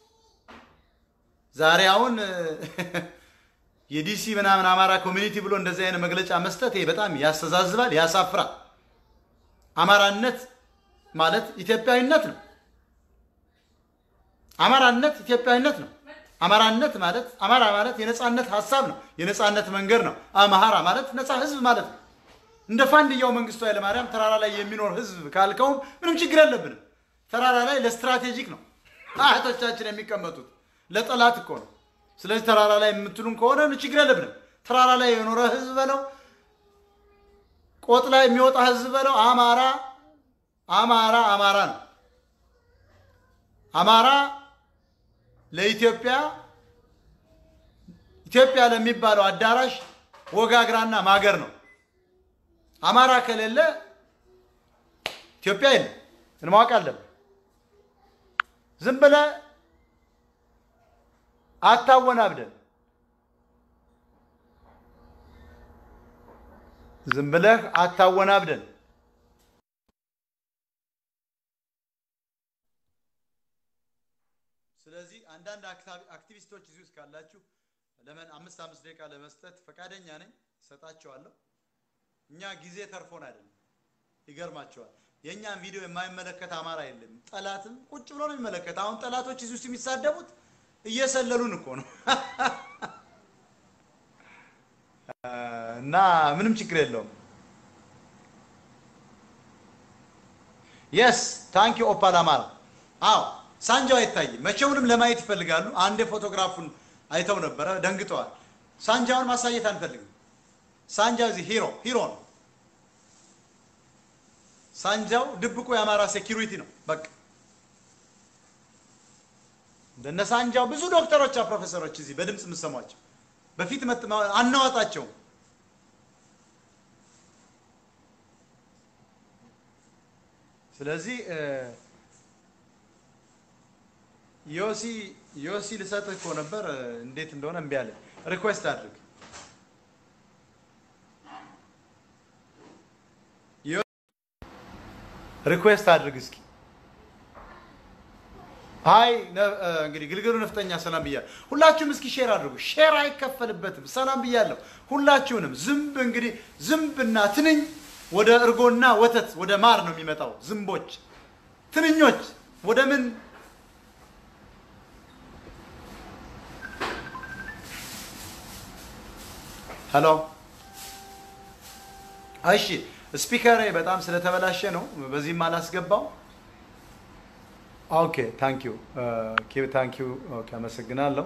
ዛሬ አሁን የዲሲ ምናምን አማራ ኮሚኒቲ ብሎ እንደዚህ አይነት መግለጫ መስጠት ይሄ በጣም ያስተዛዝባል፣ ያሳፍራል። አማራነት ማለት ኢትዮጵያዊነት ነው። አማራነት ኢትዮጵያዊነት ነው። አማራነት ማለት አማራ ማለት የነፃነት ሀሳብ ነው፣ የነፃነት መንገድ ነው። አማራ ማለት ነፃ ህዝብ ማለት ነው። እንደ ፋንድያው መንግስቱ ኃይለማርያም ተራራ ላይ የሚኖር ህዝብ ካልከውም ምንም ችግር የለብንም። ተራራ ላይ ለስትራቴጂክ ነው አያቶቻችን የሚቀመጡት ለጠላት እኮ ነው። ስለዚህ ተራራ ላይ የምትሉን ከሆነ ችግር የለብንም። ተራራ ላይ የኖረ ህዝብ በለው፣ ቆጥ ላይ የሚወጣ ህዝብ በለው። አማራ አማራ አማራ ነው። አማራ ለኢትዮጵያ ኢትዮጵያ ለሚባለው አዳራሽ ወጋግራና ማገር ነው። አማራ ከሌለ ኢትዮጵያ የለም። እንማወቅ አለብን። ዝም ብለህ አታወናብደን። ዝም ብለህ አታወናብደን። ስለዚህ አንዳንድ አክቲቪስቶች እዚህ ውስጥ ካላችሁ ለምን አምስት አምስት ደቂቃ ለመስጠት ፈቃደኛ ነኝ፣ እሰጣቸዋለሁ። እኛ ጊዜ ተርፎን አይደለም። ይገርማቸዋል። የእኛን ቪዲዮ የማይመለከት አማራ የለም። ጠላትም ቁጭ ብሎ ነው የሚመለከት። አሁን ጠላቶች እዚህ ውስጥ የሚሳደቡት እየሰለሉን እኮ ነው እና ምንም ችግር የለውም። የስ ታንኪ ኦፓል አማራ። አዎ ሳንጃው አይታይም። መቼውንም ለማየት ይፈልጋሉ። አንዴ ፎቶግራፉን አይተው ነበረ፣ ደንግጠዋል። ሳንጃውን ማሳየት አንፈልግም። ሳንጃው እዚህ ሂሮ ሂሮ ነው። ሳንጃው ድብቁ የአማራ ሴኪሪቲ ነው። በቃ እንደነ ሳንጃው ብዙ ዶክተሮች፣ ፕሮፌሰሮች እዚህ በድምፅ የምሰሟቸው በፊት አናዋጣቸውም። ስለዚህ ዮሲ ዮሲ ልሰጥህ እኮ ነበር፣ እንዴት እንደሆነ እምቢ አለ። ሪኩዌስት አድርግ ሪኩዌስት አድርግ እስኪ። አይ እንግዲህ ግልግሉ ነፍጠኛ ሰላም ብያለሁ። ሁላችሁም እስኪ ሼር አድርጉ። ሼር አይከፈልበትም። ሰላም ብያለሁ ሁላችሁንም። ዝንብ እንግዲህ ዝንብና ትንኝ ወደ እርጎና ወተት ወደ ማር ነው የሚመጣው። ዝንቦች፣ ትንኞች ወደ ምን ሄሎ እሺ ስፒከር በጣም ስለተበላሸ ነው በዚህም አላስገባው ኦኬ ታንክ ዩ ታንክ ዩ ኦኬ አመሰግናለሁ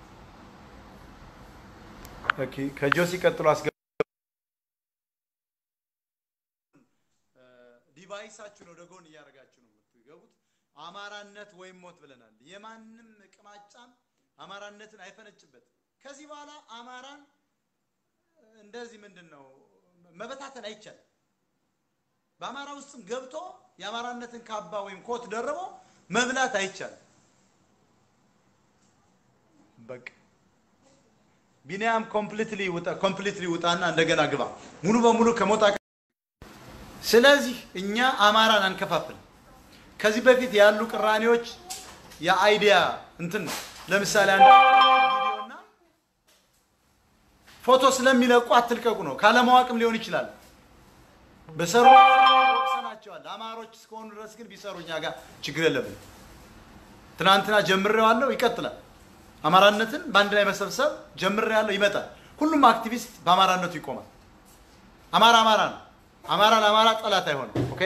ኦኬ ከጆሲ ቀጥሎ አስገባ ዲቫይሳችሁን ወደ ጎን እያደረጋችሁ ነው የምትገቡት አማራነት ወይም ሞት ብለናል የማንም ቅማጫም አማራነትን አይፈነጭበትም ከዚህ በኋላ አማራን እንደዚህ ምንድን ነው መበታተን አይቻልም። በአማራ ውስጥም ገብቶ የአማራነትን ካባ ወይም ኮት ደርቦ መብላት አይቻልም። በቃ ቢኒያም ኮምፕሊትሊ ውጣ ኮምፕሊትሊ ውጣና እንደገና ግባ ሙሉ በሙሉ ከሞጣ ስለዚህ እኛ አማራን አንከፋፍል። ከዚህ በፊት ያሉ ቅራኔዎች የአይዲያ እንትን ለምሳሌ አንድ ቪዲዮና ፎቶ ስለሚለቁ አትልቀቁ ነው። ካለማወቅም ሊሆን ይችላል። በሰሩ ወቅሰናቸዋል። አማሮች እስከሆኑ ድረስ ግን ቢሰሩ እኛ ጋር ችግር የለብን። ትናንትና ጀምሬዋለሁ፣ ይቀጥላል። አማራነትን በአንድ ላይ መሰብሰብ ጀምሬያለሁ፣ ይመጣል። ሁሉም አክቲቪስት በአማራነቱ ይቆማል። አማራ አማራ ነው። አማራ ለአማራ ጠላት አይሆንም። ኦኬ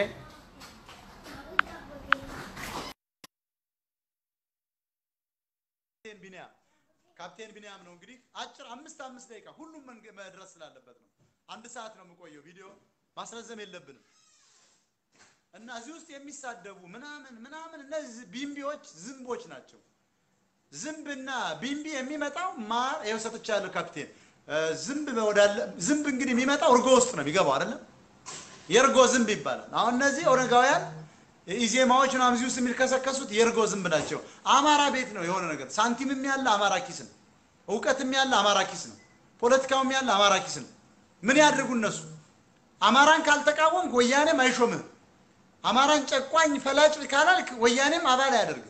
ቢኒያም ካፕቴን ቢኒያም ነው እንግዲህ አጭር አምስት አምስት ደቂቃ ሁሉም መድረስ ስላለበት ነው። አንድ ሰዓት ነው የምቆየው። ቪዲዮ ማስረዘም የለብንም እና እዚህ ውስጥ የሚሳደቡ ምናምን ምናምን እነዚህ ቢምቢዎች ዝንቦች ናቸው። ዝንብና ቢምቢ የሚመጣው ማር ይኸው ሰጥቻለሁ ካፕቴን እ፣ ዝንብ ወዳለ ዝንብ እንግዲህ የሚመጣው እርጎ ውስጥ ነው የሚገባው አይደለም? የእርጎ ዝንብ ይባላል። አሁን እነዚህ ኦነጋውያን ኢዜማዎች ምናምን እዚህ ውስጥ የሚልከሰከሱት የእርጎ ዝንብ ናቸው። አማራ ቤት ነው የሆነ ነገር ሳንቲምም ያለ አማራ ኪስ ነው፣ እውቀትም ያለ አማራ ኪስ ነው፣ ፖለቲካውም ያለ አማራ ኪስ ነው። ምን ያድርጉ እነሱ? አማራን ካልተቃወምክ ወያኔም አይሾምህም። አማራን ጨቋኝ ፈላጭ ካላልክ ወያኔም አባል አያደርግም።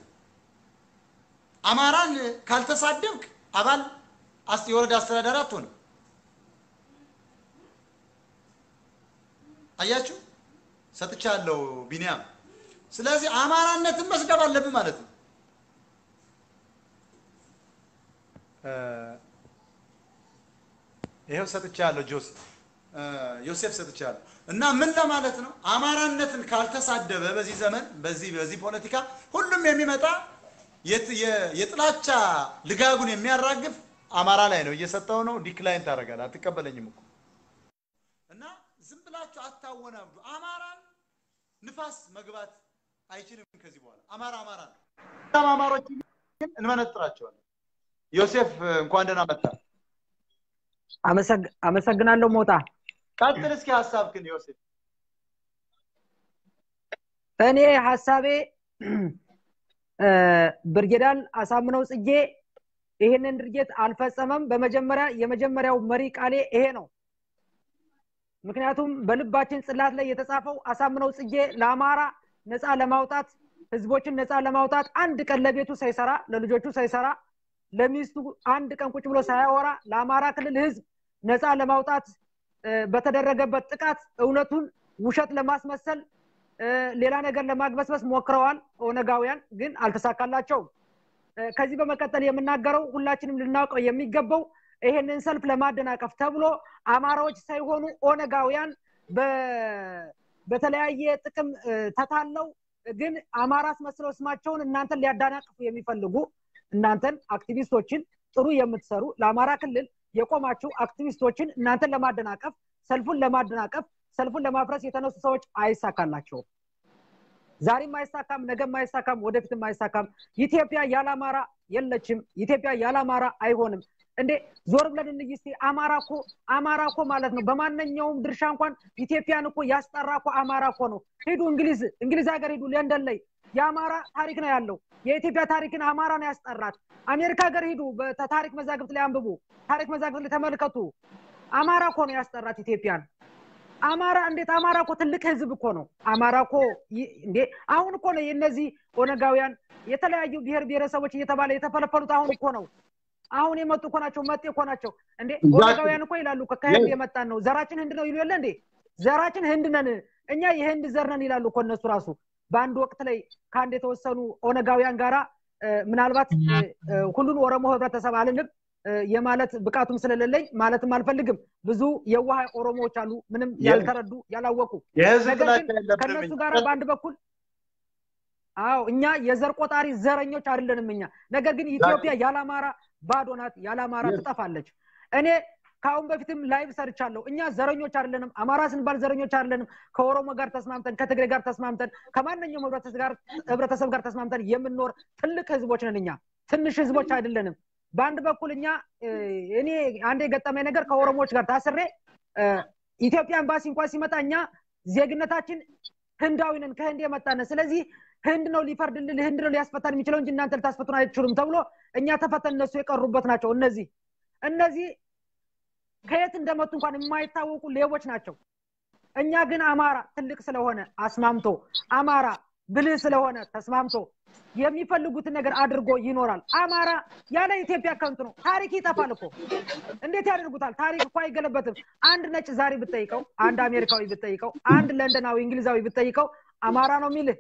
አማራን ካልተሳደብክ አባል አስ- የወረዳ አስተዳዳሪ አትሆንም። አያችሁ፣ ሰጥቻለሁ ቢኒያም። ስለዚህ አማራነትን መስደብ አለብን ማለት ነው። እ፣ ይኸው ሰጥቻለሁ ጆስ እ፣ ዮሴፍ ሰጥቻለሁ። እና ምን ለማለት ነው? አማራነትን ካልተሳደበ በዚህ ዘመን በዚህ በዚህ ፖለቲካ ሁሉም የሚመጣ የት- የ- የጥላቻ ልጋጉን የሚያራግፍ አማራ ላይ ነው። እየሰጠው ነው። ዲክላይን ታደርጋለህ። አትቀበለኝም እኮ እና ዝም ብላችሁ አታወናብዱ። አማራን ንፋስ መግባት አይችልም ከዚህ በኋላ አማራ አማራ ነው። በጣም አማሮች ግን እንመነጥራቸዋለን። ዮሴፍ እንኳን ደህና መጣ። አመሰግ- አመሰግናለሁ ሞጣ። ቀጥል እስኪ ሀሳብክን ዮሴፍ። እኔ ሀሳቤ እ፣ ብርጌዳል አሳምነው ጽጌ ይህንን ድርጊት አልፈጸመም። በመጀመሪያ የመጀመሪያው መሪ ቃሌ ይሄ ነው። ምክንያቱም በልባችን ጽላት ላይ የተጻፈው አሳምነው ጽጌ ለአማራ ነፃ ለማውጣት ህዝቦችን ነፃ ለማውጣት አንድ ቀን ለቤቱ ሳይሰራ ለልጆቹ ሳይሰራ ለሚስቱ አንድ ቀን ቁጭ ብሎ ሳያወራ ለአማራ ክልል ህዝብ ነፃ ለማውጣት እ፣ በተደረገበት ጥቃት እውነቱን ውሸት ለማስመሰል እ፣ ሌላ ነገር ለማግበስበስ ሞክረዋል ኦነጋውያን፣ ግን አልተሳካላቸውም። እ፣ ከዚህ በመቀጠል የምናገረው ሁላችንም ልናውቀው የሚገባው ይሄንን ሰልፍ ለማደናቀፍ ተብሎ አማራዎች ሳይሆኑ ኦነጋውያን በ- በተለያየ ጥቅም እ፣ ተታለው ግን አማራ አስመስለው ስማቸውን እናንተን ሊያዳናቅፉ የሚፈልጉ እናንተን አክቲቪስቶችን ጥሩ የምትሰሩ ለአማራ ክልል የቆማችሁ አክቲቪስቶችን እናንተን ለማደናቀፍ ሰልፉን ለማደናቀፍ ሰልፉን ለማፍረስ የተነሱ ሰዎች አይሳካላቸውም። ዛሬም አይሳካም፣ ነገም አይሳካም፣ ወደፊትም አይሳካም። ኢትዮጵያ ያለ አማራ የለችም። ኢትዮጵያ ያለ አማራ አይሆንም። እንዴ ዞር ብለን እንይ እስቲ። አማራ እኮ አማራ እኮ ማለት ነው በማንኛውም ድርሻ እንኳን ኢትዮጵያን እኮ ያስጠራ እኮ አማራ እኮ ነው። ሂዱ እንግሊዝ እንግሊዝ ሀገር ሂዱ፣ ለንደን ላይ የአማራ ታሪክ ነው ያለው። የኢትዮጵያ ታሪክን አማራ ነው ያስጠራት። አሜሪካ ሀገር ሂዱ፣ በታሪክ መዛግብት ላይ አንብቡ፣ ታሪክ መዛግብት ላይ ተመልከቱ። አማራ እኮ ነው ያስጠራት ኢትዮጵያን። አማራ እንዴት አማራ እኮ ትልቅ ህዝብ እኮ ነው። አማራ እኮ ይ- እንዴ አሁን እኮ ነው የእነዚህ ኦነጋውያን የተለያዩ ብሔር ብሔረሰቦች እየተባለ የተፈለፈሉት አሁን እኮ ነው። አሁን የመጡ እኮ ናቸው፣ መጤ እኮ ናቸው። እንዴ ኦነጋውያን እኮ ይላሉ እኮ ከህንድ የመጣን ነው፣ ዘራችን ህንድ ነው ይሉ የለ እንዴ? ዘራችን ህንድ ነን እኛ የህንድ ዘር ነን ይላሉ እኮ እነሱ ራሱ። በአንድ ወቅት ላይ ከአንድ የተወሰኑ ኦነጋውያን ጋራ እ፣ ምናልባት እ፣ እ፣ ሁሉን ኦሮሞ ህብረተሰብ አልልም እ፣ የማለት ብቃቱም ስለሌለኝ ማለትም አልፈልግም። ብዙ የዋህ ኦሮሞዎች አሉ፣ ምንም ያልተረዱ ያላወቁ። የህዝብ ነገር ጥላቻ ግን የለብንም ከነሱ እኛ። ጋር በአንድ በኩል አዎ እኛ የዘር ቆጣሪ ዘረኞች አይደለንም እኛ። ነገር ግን ኢትዮጵያ ያለ አማራ ባዶ ናት፣ ያለ አማራ ትጠፋለች። እኔ ከአሁን በፊትም ላይቭ ሰርቻለሁ። እኛ ዘረኞች አይደለንም። አማራ ስንባል ዘረኞች አይደለንም። ከኦሮሞ ጋር ተስማምተን፣ ከትግሬ ጋር ተስማምተን፣ ከማንኛውም ህብረተሰብ ጋር ህብረተሰብ ጋር ተስማምተን የምንኖር ትልቅ ህዝቦች ነን እኛ። ትንሽ ህዝቦች አይደለንም። በአንድ በኩል እኛ እ፣ እኔ አንድ የገጠመኝ ነገር ከኦሮሞዎች ጋር ታስሬ እ፣ ኢትዮጵያ ኤምባሲ እንኳን ሲመጣ እኛ ዜግነታችን ህንዳዊ ነን፣ ከህንድ የመጣን ስለዚህ ህንድ ነው ሊፈርድልን፣ ህንድ ነው ሊያስፈታን የሚችለው እንጂ እናንተ ልታስፈቱን አይችሉም ተብሎ እኛ ተፈተን እነሱ የቀሩበት ናቸው። እነዚህ እነዚህ ከየት እንደመጡ እንኳን የማይታወቁ ሌቦች ናቸው። እኛ ግን አማራ ትልቅ ስለሆነ አስማምቶ አማራ ብልህ ስለሆነ ተስማምቶ የሚፈልጉትን ነገር አድርጎ ይኖራል። አማራ ያለ ኢትዮጵያ ከንቱ ነው። ታሪክ ይጠፋል እኮ እንዴት ያደርጉታል? ታሪክ እኮ አይገለበትም። አንድ ነጭ ዛሬ ብትጠይቀው፣ አንድ አሜሪካዊ ብትጠይቀው፣ አንድ ለንደናዊ እንግሊዛዊ ብትጠይቀው አማራ ነው የሚልህ።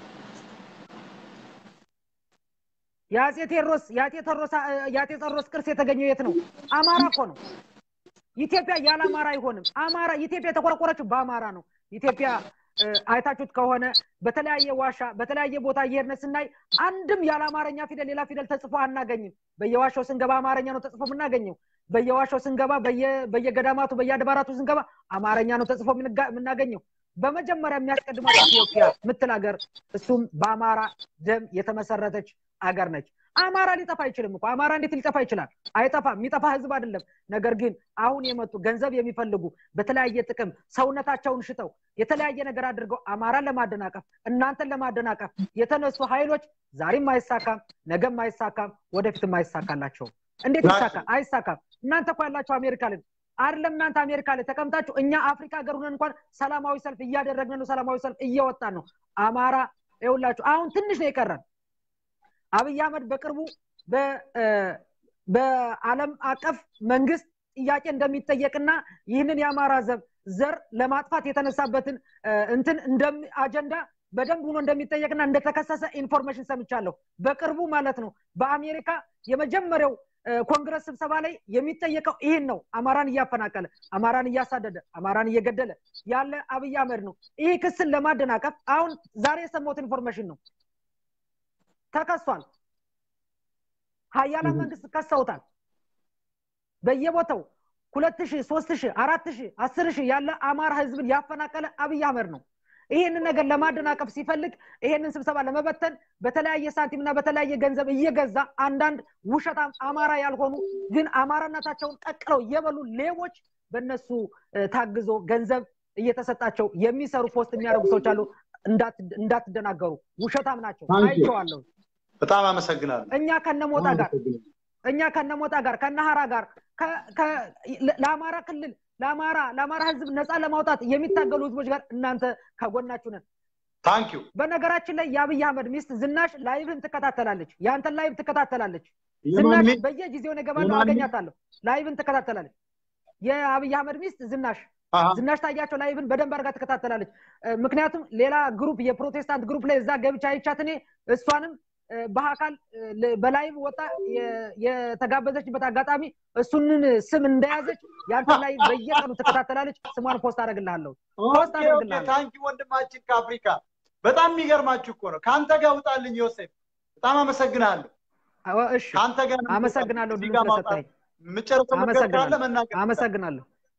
የአጼ ቴዎድሮስ የአጼ ቴዎድሮስ የአጼ ቴዎድሮስ ቅርስ የተገኘው የት ነው? አማራ እኮ ነው። ኢትዮጵያ ያለ አማራ አይሆንም። አማራ ኢትዮጵያ የተቆረቆረችው በአማራ ነው። ኢትዮጵያ እ፣ አይታችሁት ከሆነ በተለያየ ዋሻ በተለያየ ቦታ እየሄድን ስናይ አንድም ያለ አማርኛ ፊደል ሌላ ፊደል ተጽፎ አናገኝም። በየዋሻው ስንገባ አማርኛ ነው ተጽፎ የምናገኘው። በየዋሻው ስንገባ በየ- በየገዳማቱ በየአድባራቱ ስንገባ አማርኛ ነው ተጽፎ የምንጋ- የምናገኘው። በመጀመሪያ የሚያስቀድማት ኢትዮጵያ ምትል ሀገር እሱም በአማራ ደም የተመሰረተች አገር ነች። አማራ ሊጠፋ አይችልም እኮ አማራ እንዴት ሊጠፋ ይችላል አይጠፋም የሚጠፋ ህዝብ አይደለም ነገር ግን አሁን የመጡ ገንዘብ የሚፈልጉ በተለያየ ጥቅም ሰውነታቸውን ሽጠው የተለያየ ነገር አድርገው አማራን ለማደናቀፍ እናንተን ለማደናቀፍ የተነሱ ኃይሎች ዛሬም አይሳካም ነገም አይሳካም ወደፊትም አይሳካላቸውም እንዴት ይሳካ አይሳካም እናንተ እኮ ያላቸው አሜሪካ ላይ አይደለም እናንተ አሜሪካ ላይ ተቀምጣችሁ እኛ አፍሪካ ሀገር ሆነን እንኳን ሰላማዊ ሰልፍ እያደረግን ነው ሰላማዊ ሰልፍ እየወጣን ነው አማራ ይውላችሁ አሁን ትንሽ ነው የቀረን አብይ አህመድ በቅርቡ በአለም አቀፍ መንግስት ጥያቄ እንደሚጠየቅና ይህንን የአማራ ዘብ ዘር ለማጥፋት የተነሳበትን እንትን አጀንዳ በደንብ ሆኖ እንደሚጠየቅና እንደተከሰሰ ኢንፎርሜሽን ሰምቻለሁ በቅርቡ ማለት ነው በአሜሪካ የመጀመሪያው ኮንግረስ ስብሰባ ላይ የሚጠየቀው ይህን ነው አማራን እያፈናቀለ አማራን እያሳደደ አማራን እየገደለ ያለ አብይ አህመድ ነው ይህ ክስን ለማደናቀፍ አሁን ዛሬ የሰማሁት ኢንፎርሜሽን ነው ተከሷል ሀያላን መንግስት ከሰውታል በየቦታው ሁለት ሺህ ሶስት ሺህ አራት ሺህ አስር ሺህ ያለ አማራ ህዝብን ያፈናቀለ አብይ አህመድ ነው ይሄንን ነገር ለማደናቀፍ ሲፈልግ ይሄንን ስብሰባ ለመበተን በተለያየ ሳንቲም እና በተለያየ ገንዘብ እየገዛ አንዳንድ ውሸታም አማራ ያልሆኑ ግን አማራነታቸውን ቀቅለው እየበሉ ሌቦች በእነሱ ታግዞ ገንዘብ እየተሰጣቸው የሚሰሩ ፖስት የሚያደርጉ ሰዎች አሉ እንዳትደናገሩ ውሸታም ናቸው አይቸዋለሁ በጣም አመሰግናለሁ እኛ ከነሞጣ ጋር እኛ ከነሞጣ ጋር ከነሀራ ጋር ለአማራ ክልል ለአማራ ለአማራ ህዝብ ነፃ ለማውጣት የሚታገሉ ህዝቦች ጋር እናንተ ከጎናችሁ ነን ታንኪዩ በነገራችን ላይ የአብይ አህመድ ሚስት ዝናሽ ላይቭን ትከታተላለች የአንተን ላይቭ ትከታተላለች ዝናሽ በየጊዜው እገባለሁ አገኛታለሁ ላይቭን ትከታተላለች የአብይ አህመድ ሚስት ዝናሽ ዝናሽ ታያቸው ላይቭን በደንብ አድርጋ ትከታተላለች ምክንያቱም ሌላ ግሩፕ የፕሮቴስታንት ግሩፕ ላይ እዛ ገብቻ አይቻት እኔ እሷንም በአካል በላይቭ ወጣ የተጋበዘችበት አጋጣሚ እሱንን ስም እንደያዘች ያንተ ላይ በየቀኑ ትከታተላለች ስሟን ፖስት አደረግልሃለሁ ፖስት አደረግልሃለሁ ታንኪ ወንድማችን ከአፍሪካ በጣም የሚገርማችሁ እኮ ነው ከአንተ ጋር ውጣልኝ ዮሴፍ በጣም አመሰግናለሁ እሺ ከአንተ ጋር አመሰግናለሁ እዚህ ድምፅ ጋር ማውጣት ስለሰጠኝ የምጨርሰው ነገር ካለ አመሰግናለሁ መናገር አመሰግናለሁ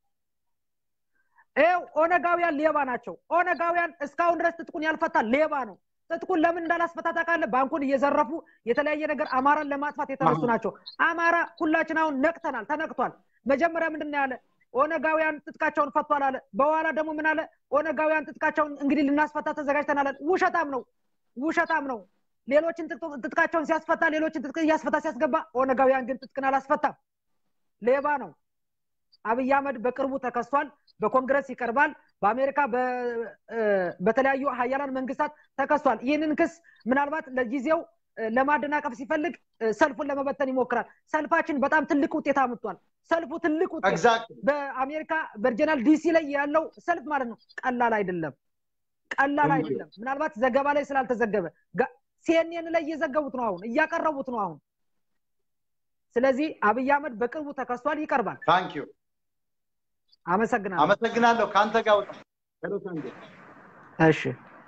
ይኸው ኦነጋውያን ሌባ ናቸው ኦነጋውያን እስካሁን ድረስ ትጥቁን ያልፈታ ሌባ ነው ትጥቁን ለምን እንዳላስፈታ ታውቃለህ ባንኩን እየዘረፉ የተለያየ ነገር አማራን ለማጥፋት የተነሱ ናቸው አማራ ሁላችን አሁን ነቅተናል ተነቅቷል መጀመሪያ ምንድን ነው ያለ ኦነጋውያን ትጥቃቸውን ፈቷል አለ በኋላ ደግሞ ምን አለ ኦነጋውያን ትጥቃቸውን እንግዲህ ልናስፈታ ተዘጋጅተናል አለ ውሸታም ነው ውሸታም ነው ሌሎችን ትጥቅ- ትጥቃቸውን ሲያስፈታ ሌሎችን ትጥቅ እያስፈታ ሲያስገባ ኦነጋውያን ግን ትጥቅን አላስፈታም ሌባ ነው አብይ አህመድ በቅርቡ ተከሷል በኮንግረስ ይቀርባል በአሜሪካ በ- እ፣ በተለያዩ ሀያላን መንግስታት ተከሷል ይህንን ክስ ምናልባት ለጊዜው እ፣ ለማደናቀፍ ሲፈልግ እ፣ ሰልፉን ለመበተን ይሞክራል ሰልፋችን በጣም ትልቅ ውጤት አምጥቷል ሰልፉ ትልቅ ውጤት ኤግዛክት በአሜሪካ ቨርጂናል ዲሲ ላይ ያለው ሰልፍ ማለት ነው ቀላል አይደለም ቀላል አይደለም ምናልባት ዘገባ ላይ ስላልተዘገበ ሲኤንኤን ላይ እየዘገቡት ነው አሁን እያቀረቡት ነው አሁን ስለዚህ አብይ አህመድ በቅርቡ ተከሷል ይቀርባል ታንኪዩ አመሰግናለሁ አመሰግናለሁ ከአንተ ጋር ውጣ ሄሎ ሳንዴ እሺ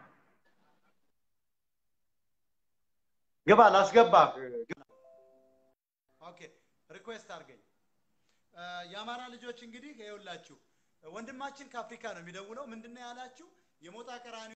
ግባ ላስገባህ ኦኬ ሪኩዌስት አድርገኝ እ፣ የአማራ ልጆች እንግዲህ ይኸውላችሁ ወንድማችን ከአፍሪካ ነው የሚደውለው ምንድነው ያላችሁ የሞጣ ቀራኒ